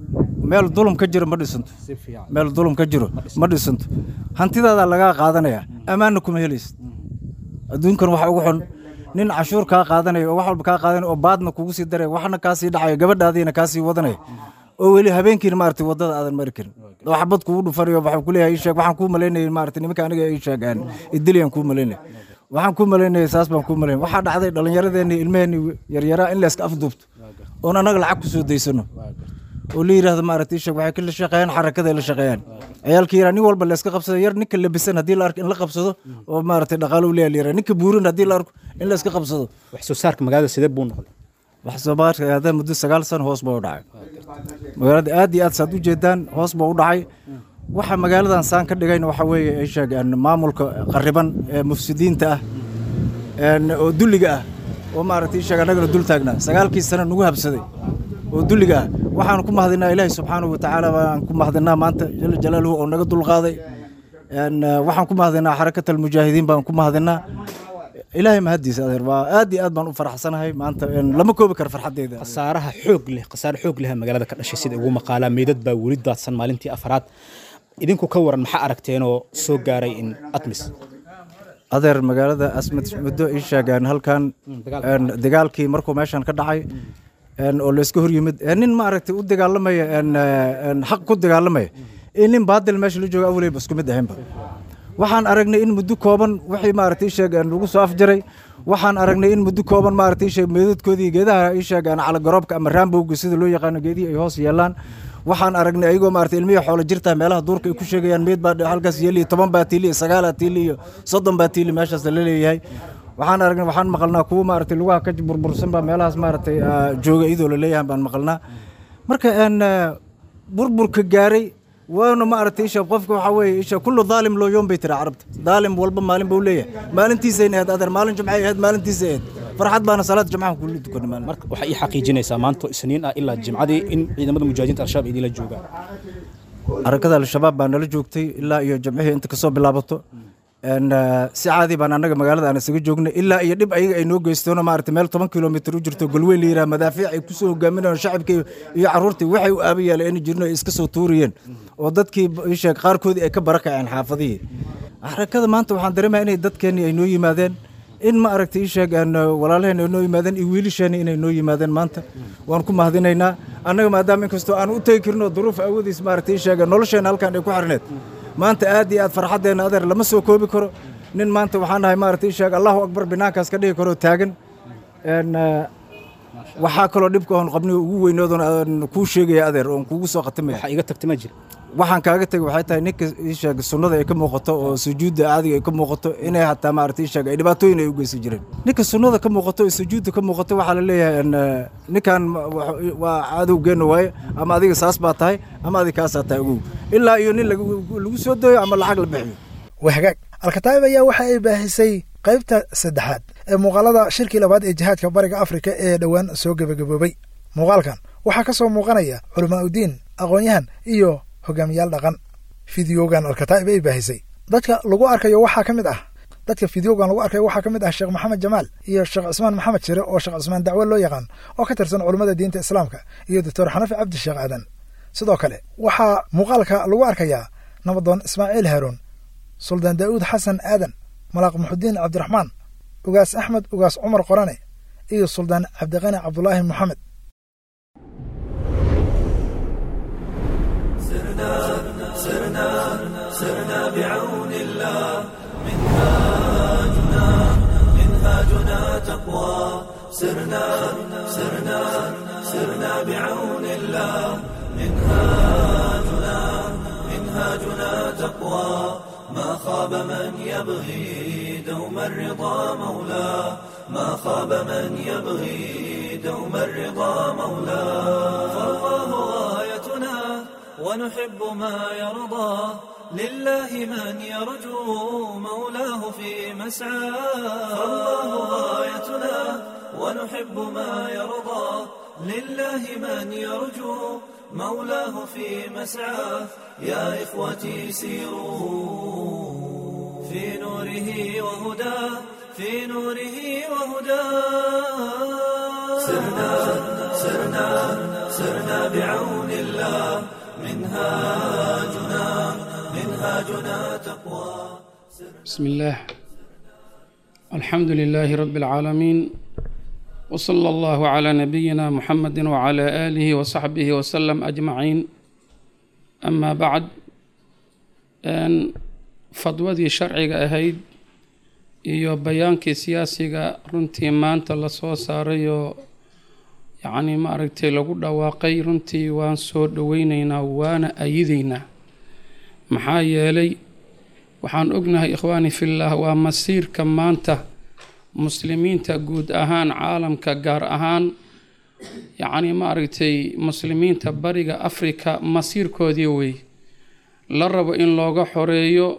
meel dulum ka jiro ma dhisanto si fiican meel dulum ka jiro ma dhisanto hantidaada lagaa qaadanaya ammaanna kuma helaysid adduunkan waxa ugu xun nin cashuur kaa qaadanaya oo wax walba kaa qaadanaya oo baadna kugu sii daraya waxna kaa sii dhacaya gabadhaadiina kaa sii wadanaya oo weli habeenkiina maaragtay waddada aadan mari karin oo xabad kugu dhufanayo waxaan ku leeyahay ii sheeg waxaan kuu malaynayay maaragtay nimanka aniga ii sheegaan idiliyaan kuu malaynaya waxaan kuu malaynayay saas baan kuu malaynaya waxaa dhacday dhallinyaradeenni ilmaheenni yaryaraa in layska afduubto oon annaga lacag ku soo daysano oo la yidhaahdo maaragtay sheeg waxay ka shaqeeyaan xarakada la shaqeeyaan ciyaalkii yaraa nin walba la iska qabsado yar ninka labisan haddii la arko in la qabsado oo maaragtay dhaqaalo u leeyahay la yidhaha ninka buurin haddii la arko in la iska qabsado wax soo saarka magaalada sidee buu noqday wax soo baarka hadda muddo sagaal sano hoos baa u dhacay magaalada aad iyo aad saad u jeedaan hoos baa u dhacay waxa magaaladan saan ka dhigayna waxa weeye ay sheegaan maamulka qariban ee mufsidiinta ah een, oo dulliga ah oo maaragtay sheeg annagana dul taagnaa sagaalkii sano nagu habsaday oo dulliga ah waxaan ku mahadinaa ilaahi subxaanahu watacaala baan ku mahadinaa maanta jala jalaaluhu oo naga dulqaaday een, eh, waxaan ku mahadinaa xarakat almujaahidiin baan ku mahadinaa ilaahay mahadiisa adeer waa aad iyo aad baan u faraxsanahay maanta een, lama koobi karo farxadeyda khasaaraha xoog leh khasaare xoog leh magaalada ka dhashay sida ugu maqaalaa meydad baa weli daadsan maalintii afraad idinku ka waran maxaa aragteenoo soo gaaray in atmis adeer magaalada asmed muddo ii sheegaan halkan een, dagaalkii markuu meeshan ka dhacay een, oo layska hor yimid ee nin maaragtay u dagaalamaya een, eh, een, xaq ku dagaalamaya iyo nin baadil meesha la jooga awaleyba isku mid ahaynba waxaan aragnay in muddo kooban wixii maaragtay ii sheegaan lagu soo afjaray waxaan aragnay in muddo kooban maaragtay ii sheeg meedadkoodii geedaha ii sheegaan calagaroobka ama raambowga sida loo yaqaano geedihii ay hoos yeelaan waxaan aragnay ayagoo maaragtay ilmihii xoolo jirta meelaha duurka ay ku sheegayaan meed baa halkaas yeeli toban baa tiili iyo sagaalaa tiili iyo soddon baa tiili meeshaas la leeyahay waxaan aragnay waxaan maqalnaa kuwa maaragtay lugaha ka burbursan baa meelahaas maaragtay ah, jooga iyadoo la leeyahay baan maqalnaa marka een eh, burburka gaaray waana maaragtay isha qofka waxaa weeye isha kullu daalim loo yoom bay tiri carabta daalim walba maalin buu leeyahay maalintiisayna ahayd adeer maalin jumcay ahayd maalintiisa ahayd farxad baana salaad jumcaha kula tukanay maalin marka waxaa ii xaqiijinaysaa maanta isniin ah ilaa jimcadii in ciidamada mujaahidiinta al-shabaab idinla joogaan harakada al-shabaab baa nala joogtay ilaa iyo jamcihii inta kasoo bilaabato een, eh, si caadi baan annaga magaalada aan isaga joognay ilaa iyo dhib ayaga ay noo geystoono maaragtay meel toban kilomitir u jirto golweyn la yidhaha madaafiic ay kusoo hogaaminayaan shacabka iyo- iyo carruurtii waxay u aaba yeeleen in jirno ay iska soo tuuriyeen oo dadkii ii sheeg qaarkoodii ay ka barakaceen xaafadihii harakada maanta waxaan dareemaya inay dadkeenii ay noo yimaadeen in ma aragtay ii sheeg aan walaalaheen ay noo yimaadeen iyo wiilasheeni inay noo yimaadeen maanta waan ku mahadinaynaa annaga maadaama inkastoo aan u tegi karino duruuf awoodiis maaragtay ii sheeg nolosheena halkan ay ku xirneed maanta aad iyo aad farxaddeena adeer lama soo koobi karo nin maanta waxaan nahay maaragtay ii sheeg allahu akbar binaankaas ka dhigi karo taagan een eh, waxaa kaloo dhibka oon qabniga ugu weynoodoon aan kuu sheegaya adeer oon kugu soo khatimaya waxaa iga tagta ma jira waxaan kaaga tegay waxay tahay ninka ii sheeg sunnada ay ka muuqato oo sujuudda caadiga ay ka muuqato inay hataa maaragtay ii sheeg ay dhibaatooyin ay u geysan jireen ninka sunnada ka muuqato oo sujuudda ka muuqato waxaa la leeyahay een, eh, ninkan ma- wa- waa cadowgeenna waaye ama adiga saas baa tahay ama adiga kaasaa tahay ogow ilaa iyo nin lagu lagu soo dooyo ama lacag la bixiyo waa hagaag alkataa'ib ayaa waxa ay baahisay qaybta saddexaad ee muuqaalada shirkii labaad ee jihaadka bariga afrika ee dhowaan soo gebagaboobay muuqaalkan waxaa ka soo muuqanaya culamaauddiin aqoon-yahan iyo hogaamiyaal dhaqan fideogan alkataa'ib ay baahisay dadka lagu arkayo waxaa ka mid ah dadka fideogan lagu arkayo waxaa ka mid ah sheekh maxamed jamaal iyo sheekh cismaan maxamed shire oo sheekh cismaan dacwo loo yaqaan oo ka tirsan culummada diinta islaamka iyo doctor xanafi cabdi sheekh aadan sidoo kale waxaa muuqaalka lagu arkayaa nabadoon ismaaciil haroon suldaan daa'uud xasan aadan malaaq muxudiin cabdiraxmaan ugaas axmed ugaas cumar qorane iyo suldaan cabdiqani cabdulaahi moxamed سرنا بعون الله منهاجنا منهاجنا تقوى سرنا سرنا سرنا بعون الله منهاجنا منهاجنا تقوى ما خاب من يبغي دوم الرضا مولاه ما خاب من يبغي دوم الرضا مولاه فالله غايتنا ونحب ما يرضى لله من يرجو مولاه في مسعاه فالله غايتنا ونحب ما يرضى لله من يرجو مولاه في مسعاه يا إخوتي سيروا في نوره وهداه في نوره وهداه سرنا سرنا سرنا بعون الله منهاجنا منهاجنا تقوى بسم الله الحمد لله رب العالمين وصلى الله على نبينا محمد وعلى آله وصحبه وسلم أجمعين أما بعد أن fadwadii sharciga ahayd iyo bayaankii siyaasiga runtii maanta lasoo saarayoo yacnii maaragtay lagu dhawaaqay runtii waan soo dhoweyneynaa waana ayideynaa maxaa yeelay waxaan ognahay ikhwaani fillaah waa masiirka maanta muslimiinta guud ahaan caalamka gaar ahaan yacnii maaragtay muslimiinta bariga afrika masiirkoodii wey la rabo in looga xoreeyo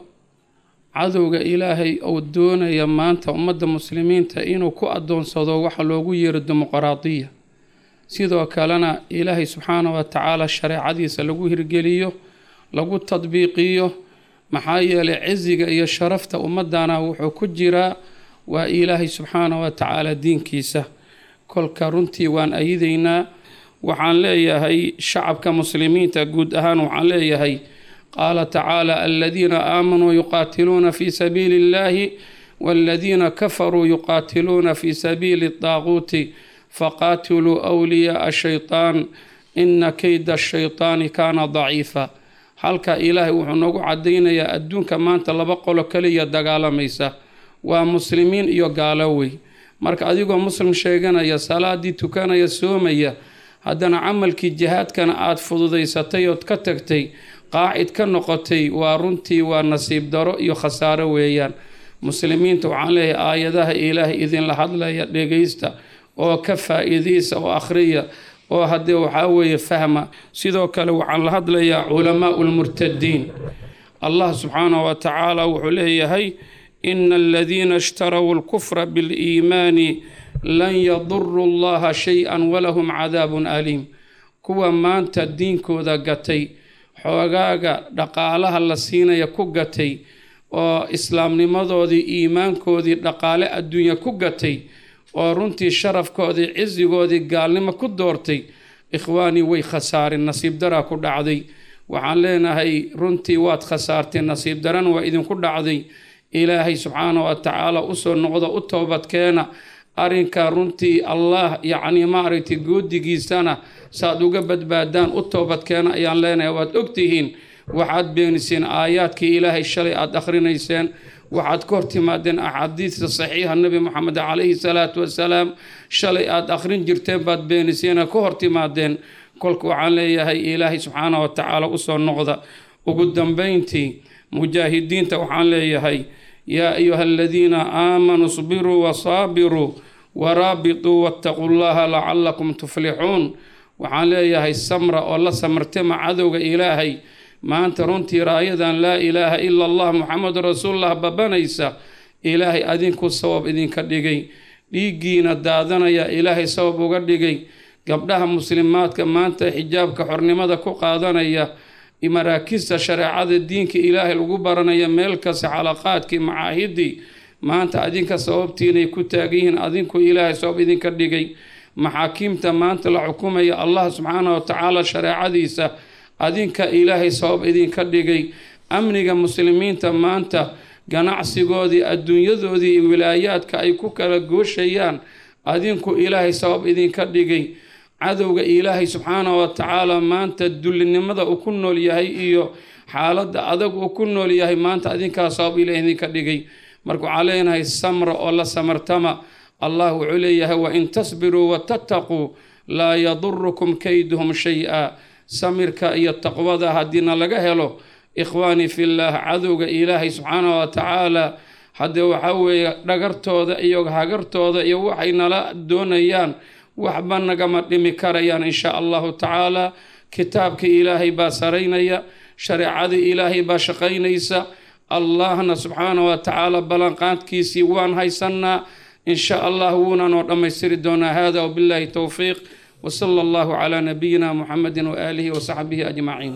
cadowga ilaahay uu doonaya maanta ummadda muslimiinta inuu ku adoonsado waxa loogu yeero dimuqraadiya sidoo kalena ilaahay subxaana wa tacaala shareecadiisa lagu hirgeliyo lagu tadbiiqiyo maxaa yeelay ciziga iyo sharafta ummadana wuxuu ku jiraa waa ilaahay subxaana wa tacaala diinkiisa kolka runtii waan ayideynaa waxaan leeyahay shacabka muslimiinta guud ahaan waxaan leeyahay qaala tacaala aladiina aamanuu yuqaatiluuna fi sabiili illahi waladiina kafaruu yuqaatiluuna fi sabiili daaquuti faqaatiluu wliyaaa shaytaan ina keyda shaytaani kaana daciifa halka ilaahay wuxuu noogu cadaynayaa adduunka maanta laba qolo kaliya dagaalamaysa waa muslimiin iyo gaalowey marka adigoo muslim sheeganaya salaadii tukanaya soomaya haddana camalkii jihaadkana aada fududaysatay ood ka tagtay qaacid ka noqotay waa runtii waa nasiib daro iyo khasaaro weeyaan muslimiinta waxaan leeyahay aayadaha ilaahay idinla hadlaya dhegaysta oo ka faa-iidaysa oo akhriya oo haddee waxaa weeye fahma sidoo kale waxaan la hadlayaa culamaau lmurtadiin allah subxaanahu wa tacaala wuxuu leeyahay ina aladiina ishtarow lkufra biliimaani lan yaduru llaha shay-an walahum cadaabun aliim kuwa maanta diinkooda gatay xoogaaga dhaqaalaha la siinaya ku gatay oo islaamnimadoodii iimaankoodii dhaqaale adduunya ku gatay oo runtii sharafkoodii cisigoodii gaalnimo ku doortay ikhwaanii way khasaareen nasiib daraa ku dhacday waxaan leenahay runtii waad khasaarteen nasiib daran waa idinku dhacday ilaahay subxaana wa tacaala usoo noqda u toobadkeena arrinka runtii allah yacnii maaragtay goodigiisana saaad uga badbaadaan u toobadkeena ayaan leenahay waad ogtihiin waxaad beeniseen aayaadkii ilaahay shalay aada akhrinayseen waxaad ka hortimaadeen axaadiista saxiixa nebi moxamed calayhi salaatu wasalaam shalay aada akhrin jirteen baad beeniseen ka hortimaadeen kolka waxaan leeyahay ilaahay subxaana wa tacaala usoo noqda ugu dambeyntii mujaahidiinta waxaan leeyahay yaa ayuha aladiina aamanuu sbiruu wasaabiruu waraabituu wattaquu llaha lacalakum tuflixuun waxaan leeyahay samra oo la samartema cadowga ilaahay maanta runtii raayadan laa ilaaha ila allah muxamedun rasuulullah babanaysa ilaahay adinku sabab idinka dhigay dhiiggiina daadanaya ilaahay sabab uga dhigay gabdhaha muslimaadka maanta xijaabka xornimada ku qaadanaya maraakista shareecada diinka ilaahay lagu baranaya meel kasta xalaqaadkii macaahidii maanta adinka sababtiinay ku taagan yihiin adinku ilaahay sabab idinka dhigay maxaakiimta maanta la xukumaya allah subxaana wa tacaala shareecadiisa adinka ilaahay sabab idinka dhigay amniga muslimiinta maanta ganacsigoodii adduunyadoodii iyo wilaayaadka ay ku kala gooshayaan adinku ilaahay sabab idinka dhigay cadowga ilaahay subxaana wa tacaala maanta dullinimada uu ku nool yahay iyo xaaladda adag uu ku nool yahay maanta adinkaa sabab ilaah idinka dhigay marka waxaa leenahay samra oo la samartama allah wuxuu leeyahay wain tasbiruu watattaquu laa yadurukum kayduhum shay-a samirka iyo taqwada haddiina laga helo ikhwaani fillaah cadowga ilaahay subxaana wa tacaala haddee waxaa weeye dhagartooda iyo hagartooda iyo waxay nala doonayaan waxba nagama dhimi karayaan insha allahu tacaala kitaabka ilaahay baa saraynaya shareecada ilaahay baa shaqaynaysa allahna subxaana wa tacaala ballanqaadkiisii waan haysanaa insha allah wuuna noo dhammaystiri doonaa hada wabillahi towfiiq وصلى الله على نبينا محمد وآله وصحبه أجمعين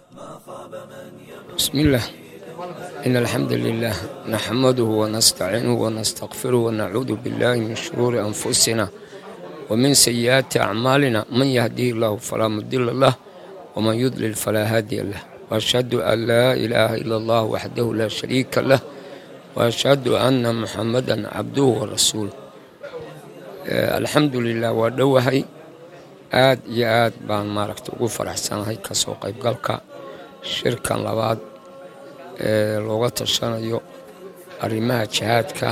بسم الله إن الحمد لله نحمده ونستعينه ونستغفره ونعوذ بالله من شرور أنفسنا ومن سيئات أعمالنا من يهديه الله فلا مضل له ومن يضلل فلا هادي له وأشهد أن لا إله إلا الله وحده لا شريك له وأشهد أن محمدا عبده ورسوله آه الحمد لله ودوهي aad iyo aad baan maaragta ugu faraxsanahay kasoo qaybgalka shirkan labaad ee looga tashanayo arrimaha jihaadka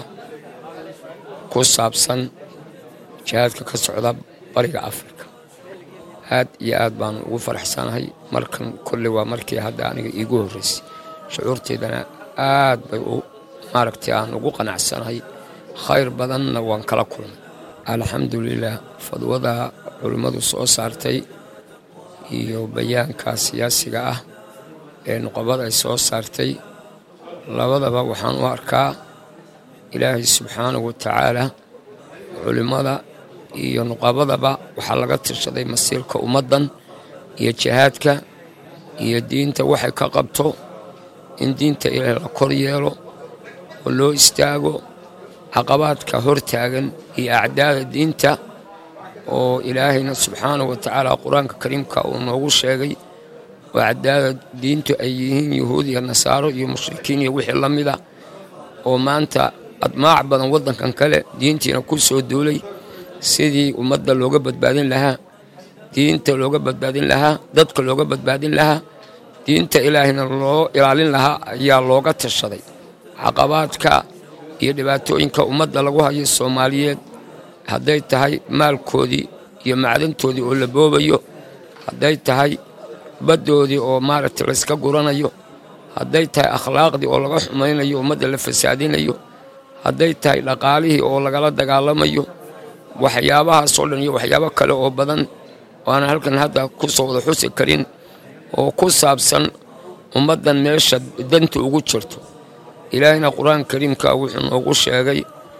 ku saabsan jihaadka ka socda bariga afrika aad iyo aad baan ugu faraxsanahay markan kolley waa markii hadda aniga iigu horreysay shucuurteydana aad bay maaragtay aan ugu qanacsanahay khayr badanna waan kala kulmay alxamdulilah fadwada culimmadu soo saartay iyo bayaanka siyaasiga ah ee nuqabada ay soo saartay labadaba waxaan u arkaa ilaahay subxaanahu watacaala culimmada iyo nuqabadaba waxaa laga tashaday masiirka ummaddan iyo jihaadka iyo diinta waxay ka qabto in diinta ilaahay la kor yeelo oo loo istaago caqabaadka hor taagan iyo acdaada diinta oo ilaahayna subxaanahu wa tacaala qur-aanka kariimka uu noogu sheegay oo acdaada diintu ay yihiin yuhuud iyo nasaaro iyo mushrikiin iyo wixii la mid a oo maanta admaac badan waddankan kale diintiina ku soo duulay sidii ummadda looga badbaadin lahaa diinta looga badbaadin lahaa dadka looga badbaadin lahaa diinta ilaahayna loo ilaalin lahaa ayaa looga tashaday caqabaadka iyo dhibaatooyinka ummadda lagu hayo soomaaliyeed hadday tahay maalkoodii iyo macdantoodii oo la boobayo hadday tahay baddoodii oo maaragtay layska guranayo hadday tahay akhlaaqdii oo laga xumaynayo ummadda la fasaadinayo hadday tahay dhaqaalihii oo lagala dagaalamayo waxyaabahaasoo dhan iyo waxyaabo kale oo badan waana halkan hadda ku soo wada xusi karin oo ku saabsan ummaddan meesha danta ugu jirto ilaahina qur-aanka kariimka wuxuu noogu sheegay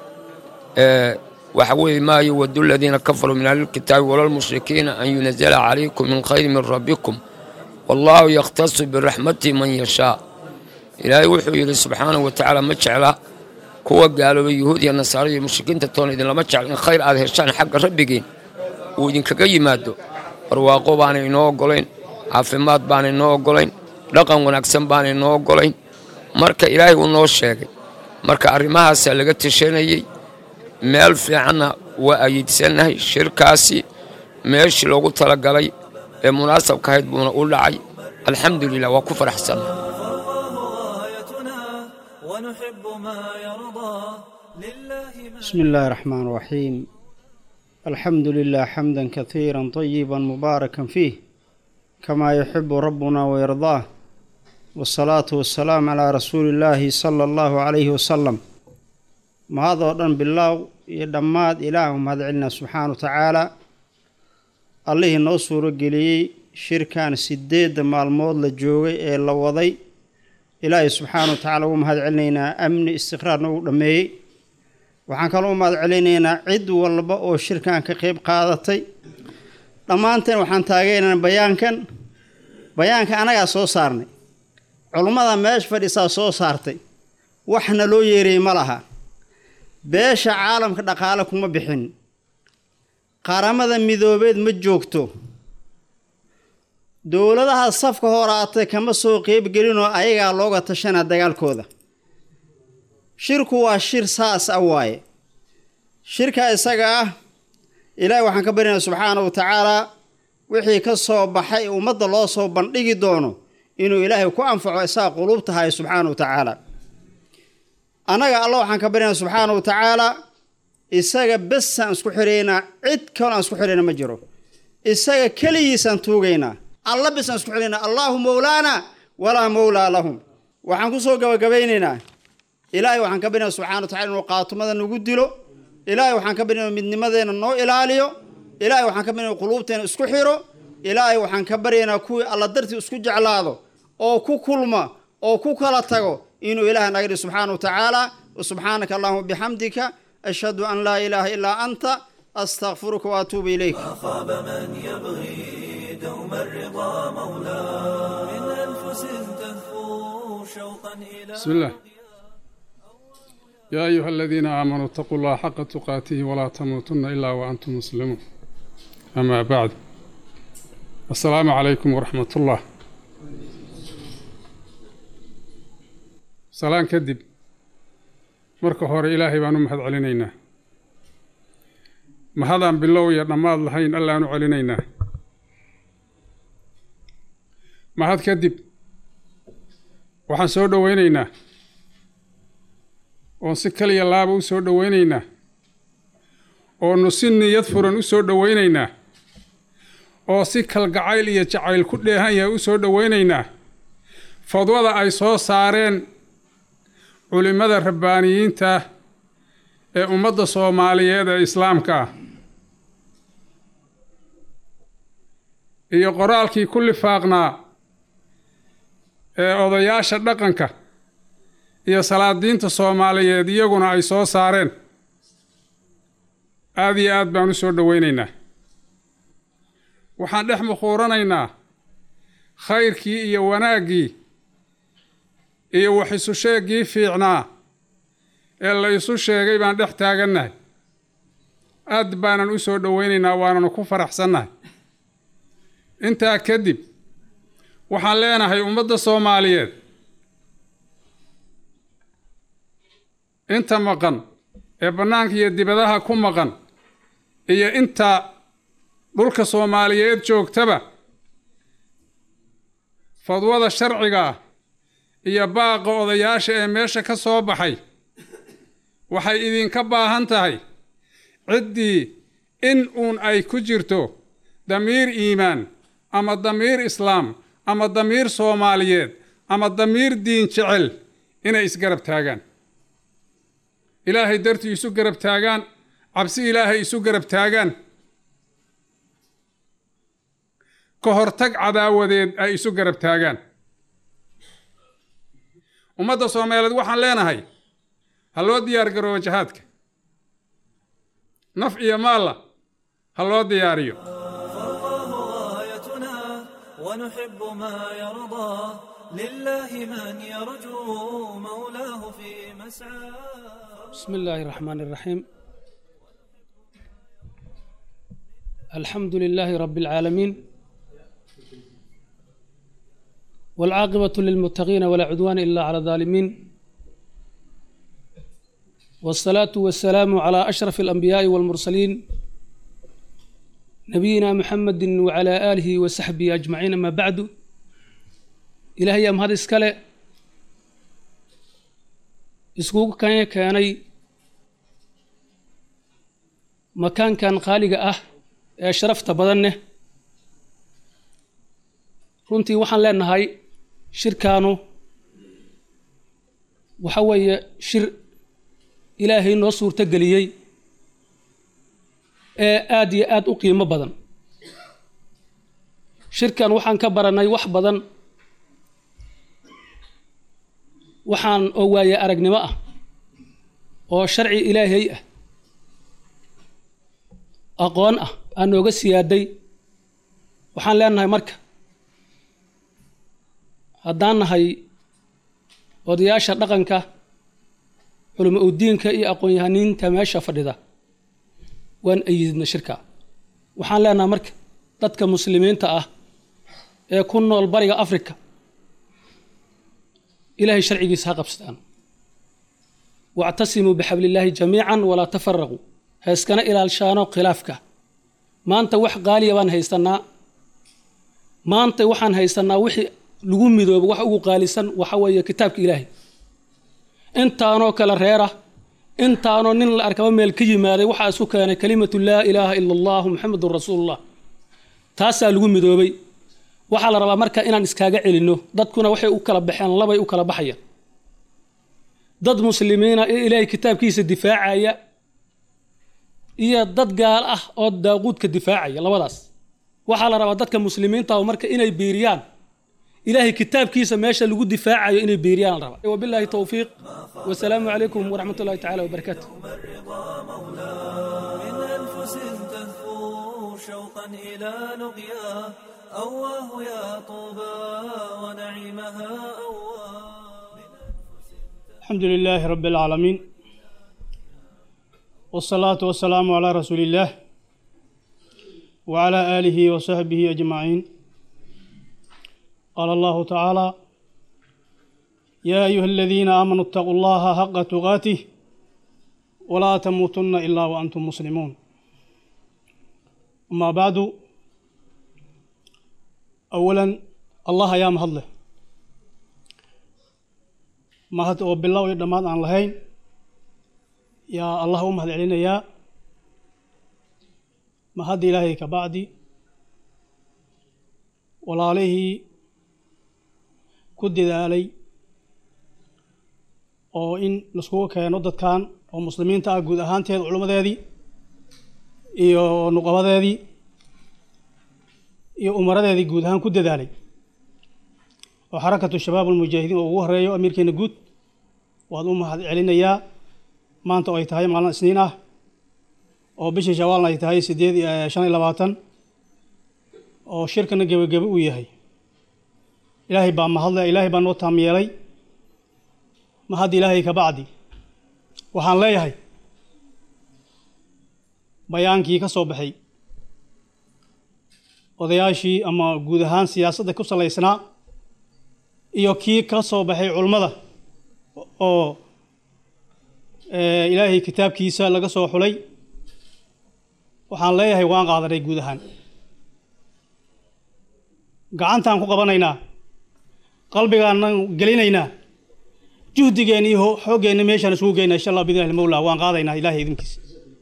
waxa weeye maa yuwadu aladiina kafaruu min ahlilkitaabi walalmushrikiina an yunazala calaykum min khayri min rabbikum wallaahu yakhtasu biraxmatihi man yashaa ilaahay wuxuu yidhi subxaanahu wa tacaala ma jecla kuwa gaaloobay yuhuud iyo nasaaro iyo mushrikiinta toona idinlama jecla in khayr aad heshaan xagga rabbigiin uu idinkaga yimaado barwaaqo baana inoo oggolayn caafimaad baana inoo oggolayn dhaqan wanaagsan baana inoo oggolayn marka ilaahay uu noo sheegay marka arrimahaasaa laga tashanayey meel fiicanna waa ayiidsannahay shirkaasi meeshii loogu talagalay ee munaasabka ahayd buuna u dhacay alxamdu lilah waa ku faraxsanna بسم الله الرحمن الرحيم الحمد لله حمدا كثيرا طيبا مباركا فيه كما يحب ربنا ويرضاه والصلاة والسلام على رسول الله صلى الله عليه وسلم ما هذا دن بالله يدماد إله مهد علنا سبحانه وتعالى الله نو سورة قليي شركان سديد مالمود لجوغي إيه لوضي إلهي سبحانه وتعالى ومهد علينا أمن استقرار نو دمي waxaan kaloo mahad celinaynaa cid walba oo shirkan ka qayb qaadatay dhammaanteen waxaan taageeraynaa bayaankan bayaanka anagaa soo saarnay culummada meesha fadhiisaa soo saartay waxna loo yeerayay ma laha beesha caalamka dhaqaale kuma bixin qaramada midoobeed ma joogto dowladaha safka horaatay kama soo qeybgelinoo ayagaa looga tashanaa dagaalkooda shirku waa shir saas ah waaye shirka isaga ah ilaahay waxaan ka baryaynaa subxaana wa tacaalaa wixii ka soo baxay ummadda loo soo bandhigi doono inuu ilaahay ku anfaco isaga quluubta haya subxaana wa tacaala annaga alla waxaan ka baryaynaa subxaana wa tacaalaa isaga besaan isku xiraynaa cid kaloo aan isku xirayna ma jiro isaga keligiisaan tuugaynaa alla besaan isku xiraynaa allaahu mowlaana walaa mowlaa lahum waxaan ku soo gabagabaynaynaa ilaahay waxaan ka baryaynaa subxana wa tacala inuu qaatumada nagu dilo ilaahay waxaan ka baryaynaa midnimadeena noo ilaaliyo ilaahay waxaan ka baryaynaa quluubteena isku xiro ilaahay waxaan ka baryaynaa kuwii alla dartii isku jeclaado oo ku kulma oo ku kala tago inuu ilaahay naga dhihi subxaana wa tacaala subxaanaka allahuma bixamdika ashhadu an laa ilaaha ilaa anta astaqfiruka waatuubu ilayk خاب من يبغي دوم الرضا مولاه من أنفس تهفو شوقا إلى بسم الله يا أيها الذين آمنوا اتقوا الله حق تقاته ولا تموتن إلا وأنتم مسلمون أما بعد السلام عليكم ورحمة الله سلام كدب marka hore ilaahay baan u mahad celinaynaa mahadaan bilow iyo dhammaad lahayn allaan u celinaynaa mahad kadib waxaan soo dhoweynaynaa oon si kaliya laaba u soo dhoweynaynaa oonu si niyad furan u soo dhoweynaynaa oo si kalgacayl iyo jacayl ku dheehan yahay u soo dhoweynaynaa fadwada ay soo saareen culimmada rabbaaniyiinta ee ummadda soomaaliyeed ee islaamka ah iyo qoraalkii ku lifaaqnaa ee odayaasha dhaqanka iyo salaadiinta soomaaliyeed iyaguna ay soo saareen aada iyo aad baan u soo dhoweynaynaa waxaan dhex mukhuuranaynaa khayrkii iyo wanaaggii iyo wax isu sheeggii fiicnaa ee la isu sheegay baan dhex taagannahay aad baanan u soo dhoweynaynaa waananu ku faraxsannahay intaa kadib waxaan leenahay ummadda soomaaliyeed inta maqan ee bannaanka iyo dibadaha ku maqan iyo inta dhulka soomaaliyeed joogtaba fadwada sharciga ah iyo baaqa odayaasha ee meesha ka soo baxay waxay idinka baahan tahay ciddii in uun ay ku jirto damiir iimaan ama damiir islaam ama damiir soomaaliyeed ama damiir diin jecel inay isgarab taagaan ilaahay dartii isu garab taagaan cabsi ilaahay isu garab taagaan ka hortag cadaawadeed ay isu garab taagaan ummadda soomaaliyeed waxaan leenahay ha loo diyaar garoobo jihaadka naf iyo maalla ha loo diyaariyo غايتنا ونحب ما يرضى لله من يرجو مولاه في مسعى بسم الله الرحمن الرحيم الحمد لله رب العالمين والعاقبة للمتقين ولا عدوان إلا على الظالمين والصلاة والسلام على أشرف الأنبياء والمرسلين نبينا محمد وعلى آله وصحبه أجمعين ما بعد إلهي أم هذا إسكالي إسكوك كان كاني مكان كان خالق أه شرفت بدنه runtii waxaan leenahay shirkaanu waxa weeye shir ilaahay noo suurto geliyey ee aad iyo aad u qiimo badan shirkan waxaan ka baranay wax badan waxaan oo waaye aragnimo ah oo sharci ilaahay ah aqoon ah aan nooga siyaaday waxaan leenahay marka haddaan nahay odayaasha dhaqanka culimo udiinka iyo aqoon-yahaniinta meesha fadhida waan ayidna shirka waxaan leenahay marka dadka muslimiinta ah ee ku nool bariga afrika ilaahay sharcigiisa ha qabsadaan wactasimuu bixablillaahi jamiican walaa tafaraquu ha iskana ilaalshaano khilaafka maanta wax qaaliya baan haysanaa maanta waxaan haysanaa wixii lagu midoobo wax ugu qaalisan waxa weeye kitaabka ilaahay intaanoo kale reera intaanoo nin la arkaba meel ka yimaaday waxaa isu keenay kalimatu laa ilaaha ila allahu muxamedun rasuulullah taasaa lagu midoobay waxaa la rabaa marka inaan iskaaga celinno dadkuna waxay u kala baxeen labay u kala baxayaan dad muslimiina ee ilaahay kitaabkiisa difaacaya iyo dad gaal ah oo daaquudka difaacaya labadaas waxaa la rabaa dadka muslimiinta marka inay biiriyaan ilaahay kitaabkiisa meesha lagu difaacayo inay biiriyaan la rabaa wabilaahi towfiiq wasalaamu calaykum waraxmat ullahi tacala wabarakaatu من أنفس تهفو شوقا إلى لقيا أواه يا طوبى ونعيمها أواه الحمد لله رب العالمين والصلاة والسلام على رسول الله وعلى آله وصحبه أجمعين قال الله تعالى يا أيها الذين آمنوا اتقوا الله حق تقاته ولا تموتن إلا وأنتم مسلمون أما بعد أولا الله يا مهضله mahad oo bilow iyo dhammaad aan lahayn yaa allah u mahad celinayaa mahadda ilaahay ka bacdi walaalihii ku dadaalay oo in laiskugu keeno dadkan oo muslimiinta ah guud ahaanteeda culimmadeedii iyo nuqabadeedii iyo umaradeedii guud ahaan ku dadaalay oo xarakatu shabaab almujaahidiin oo ugu horeeyo amiirkeena guud waad u mahad celinayaa maanta oo ay tahay maalin isniin ah oo bishii shawaalna ay tahay sideed shan iyo labaatan oo shirkana gebagebe uu yahay ilaahay baa mahadle ilaahay baa noo taam yeelay mahadda ilaahay ka bacdi waxaan leeyahay bayaankii ka soo baxay odayaashii ama guud ahaan siyaasadda ku salaysnaa iyo kii ka soo baxay culummada oo ilaahay kitaabkiisa laga soo xulay waxaan leeyahay waan qaadanay guud ahaan gacantaan ku qabanaynaa qalbigaanan gelinaynaa juhdigeenna iyo xooggeenna meeshaan isugu geynaa insha allah bidnillahi mawla waan qaadaynaa ilahay idinkiisa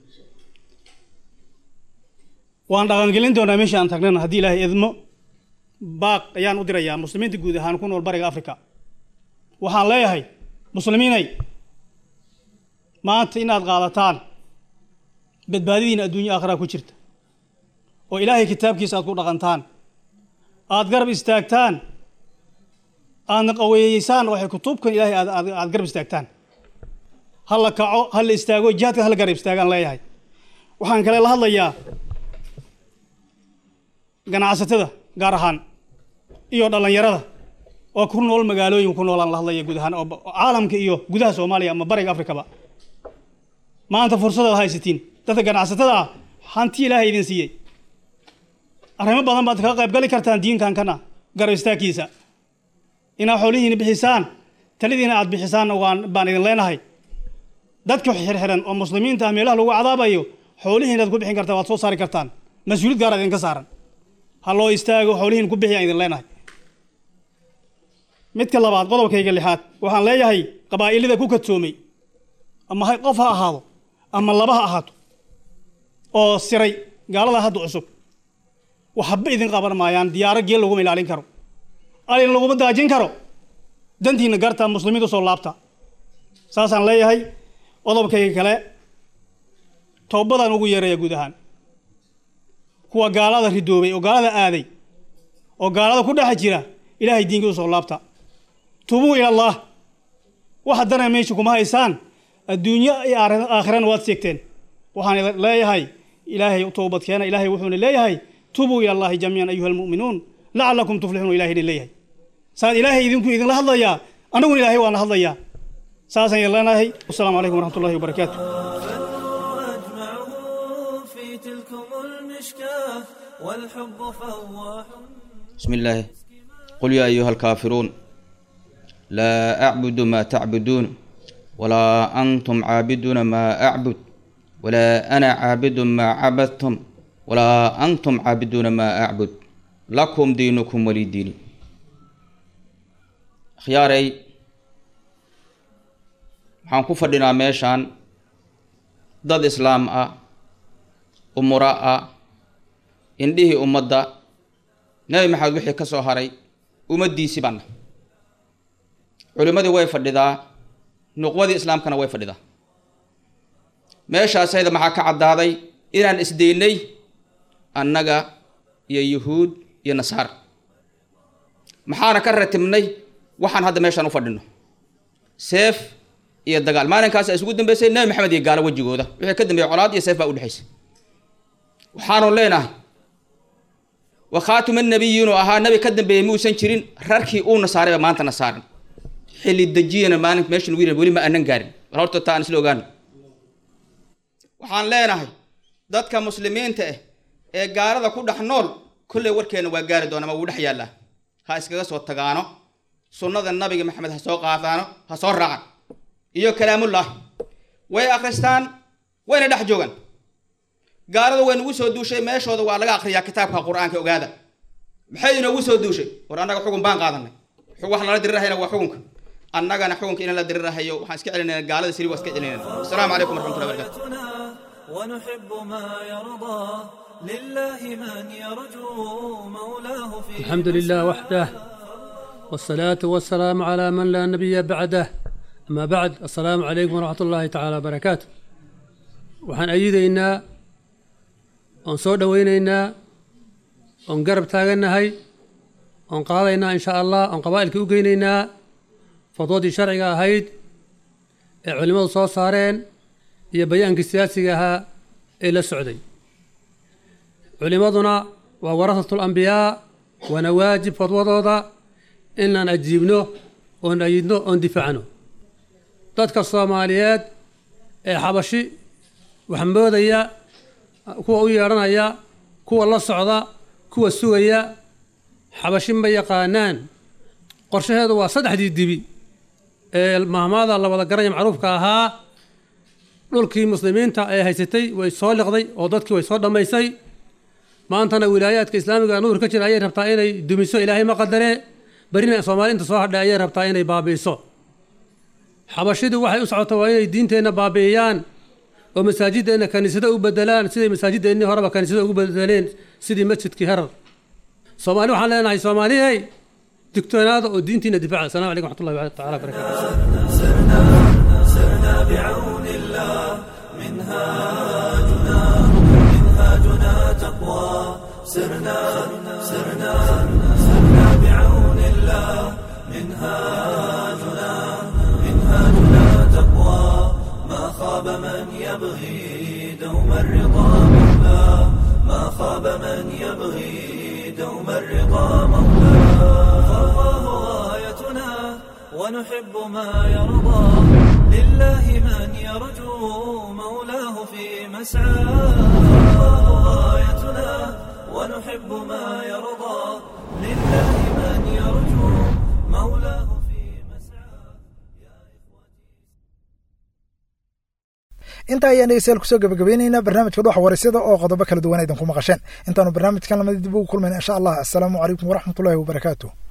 waan dhaqangelin doonaa meesha aan tagnana haddii ilaahay idmo baaq ayaan u dirayaa muslimiinta guud ahaan ku nool bariga africa waxaan leeyahay muslimiinay maanta inaad qaadataan badbaadidiina adduunya aakhiraa ku jirta oo ilaahay kitaabkiisa aad ku dhaqantaan aad garab istaagtaan aadna qaweeyeysaan waxay kutubkan ilaahay aad aad garab istaagtaan ha la kaco ha la istaago jihaadka ha la garab istaagaan leeyahay waxaan kale la hadlayaa ganacsatada gaar ahaan iyo dhallinyarada oo ku nool magaalooyin ku noolaan la hadlaya guud ahaan oo caalamka iyo gudaha soomaaliya ama bariga afrikaba maanta fursadaad haysatiin dadka ganacsatada ah hanti ilaahay idin siiyey arrimo badan baad kaga qayb gali kartaan diinkan kana garab istaagkiisa inaad xoolihiina bixisaan talidiina aad bixisaanna waan baan idin leenahay dadka xirxiran oo muslimiinta ah meelaha lagu cadaabayo xoolihiina aad ku bixin kartaan waad soo saari kartaan mas-uuliyad gaar idinka saaran ha loo istaago xoolihiin ku bixiyaan idin leenahay midka labaad qodobkayga lixaad waxaan leeyahay qabaa'ilada ku kadsoomay ama qof ha ahaado ama laba ha ahaato oo siray gaalada hadda cusub waxba idin qaban maayaan diyaaro geel laguma ilaalin karo alin laguma daajin karo dantiina garta muslimiinta soo laabta saasaan leeyahay qodobkayga kale toobadaan ugu yeeraya guud ahaan kuwa gaalada ridoobay oo gaalada aaday oo gaalada ku dhex jira ilaahay diinkii u soo laabta tubuu ila allah wax haddana meesha kuma haysaan adduunyo iyo aakhirana waad seegteen waxaan leeyahay ilaahay toobad keena ilaahay wuxuuna leeyahay tubuu ila allahi jamiican ayuha almu'minuun lacalakum tuflixuun ilahay idin leeyahay saad ilaahay idinku idinla hadlayaa anaguna ilaahay waana hadlayaa saasaan idin leenahay wasalaamu calaykum waraxmat ullahi wabarakaatu في تلكم المشكاة والحب فواح بسم الله قل يا أيها الكافرون لا أعبد ما تعبدون ولا أنتم عابدون ما أعبد ولا أنا عابد ما عبدتم ولا أنتم عابدون ما أعبد لكم دينكم ولي ديني خياري waxaan ku fadhinaa meeshaan dad islaam ah umura ah indhihii ummadda nebi maxamed wixii ka soo haray ummaddiisii baana culimmadii way fadhidaa nuqwadii islaamkana way fadhidaa meeshaas ayada maxaa ka caddaaday inaan isdaynay annaga iyo yuhuud iyo nasaara maxaana ka ratibnay waxaan hadda meeshaan u fadhino seef iyo dagaal maalinkaas ay isugu dambeysay nebi maxamed iyo gaalo wejigooda wixii ka dambeeyey colaad iyo seef baa udhexaysay waxaanu leenahay wa khaatuma nabiyiinu ahaa nabi ka dambeeyey muusan jirin rarkii uuna saarayba maanta na saaran xilli dejiyana maalin meesha lagu yidhi weli ma aanan gaarin bal horta taa aan isla ogaano waxaan leenahay dadka muslimiinta ah ee gaalada ku dhex nool kolley warkeena waa gaari doona ma wuu dhex yaallaa ha iskaga soo tagaano sunnada nabiga maxamed ha soo qaadaano ha soo raacan iyo kalaamullah way akhristaan wayna dhex joogaan gaalada way nagu soo duushay meeshooda waa laga akhriyaa kitaabka qur-aanka ogaada maxay inoogu soo duushay war annaga xugun baan qaadanay wax lala dirirahayna waa xukunka annagana xukunka in la dirirahayo waxaan iska celinayna gaalada siri waa iska celinayna asalaamu calaykum waraxmatullahi wabarakatu ونحب ما يرضى لله من يرجو مولاه في الحمد لله وحده والصلاة والسلام على من لا نبي بعده أما بعد السلام عليكم ورحمة الله تعالى وبركاته waxaan ayidaynaa oon soo dhowaynaynaa oon garab taagannahay oon qaadaynaa insha allah oon qabaa'ilkii u geynaynaa fadwadii sharciga ahayd ee culimmadu soo saareen iyo bayaankii siyaasiga ahaa ee la socday culimmaduna waa warasatul ambiyaa waana waajib fadwadooda inaan ajiibno oon ayidno oon difaacno dadka soomaaliyeed ee xabashi wax moodaya kuwa u yeedhanaya kuwa la socda kuwa sugaya xabashi ma yaqaanaan qorshaheedu waa saddexdii dibi ee mahmaada la wada garanaya macruufka ahaa dhulkii muslimiinta ee haysatay way soo liqday oo dadkii way soo dhammaysay maantana wilaayaadka islaamiga nuur ka jira ayay rabtaa inay dumiso ilaahay ma qadaree barina soomaaliinta soo hadhay ayay rabtaa inay baabi'iso xabashidu waxay u socota waa inay diinteenna baabi'iyaan oo masaajideenna kaniisado u bedelaan siday masaajideennii horeba kaniisado ugu bedeleen sidii masjidkii herar soomaali waxaan leenahay soomaaliyey digtoonaada oo diintiina difaaca asalamu calaykum waxmatullahi taala barakatu سرنا بعون الله منهاجنا منهاجنا تقوى سرنا سرنا سرنا بعون الله منهاجنا منهاجنا تقوى ما خاب من يبغي دوم الرضا مولاه ما خاب من يبغي دوم الرضا مولاه فالله غايتنا ونحب ما يرضى لله من يرجو مولاه في مسعاه فالله غايتنا ونحب ما يرضى لله من يرجو مولاه intaa ayaan dhegeystayaal kusoo gabagabeynaynaa barnaamijka dhuxa warisyada oo qodobo kala duwan aydan ku maqasheen intaanu barnaamijkan lamada dib ugu kulmayna insha allah assalaamu calaykum waraxmatullaahi wabarakaatu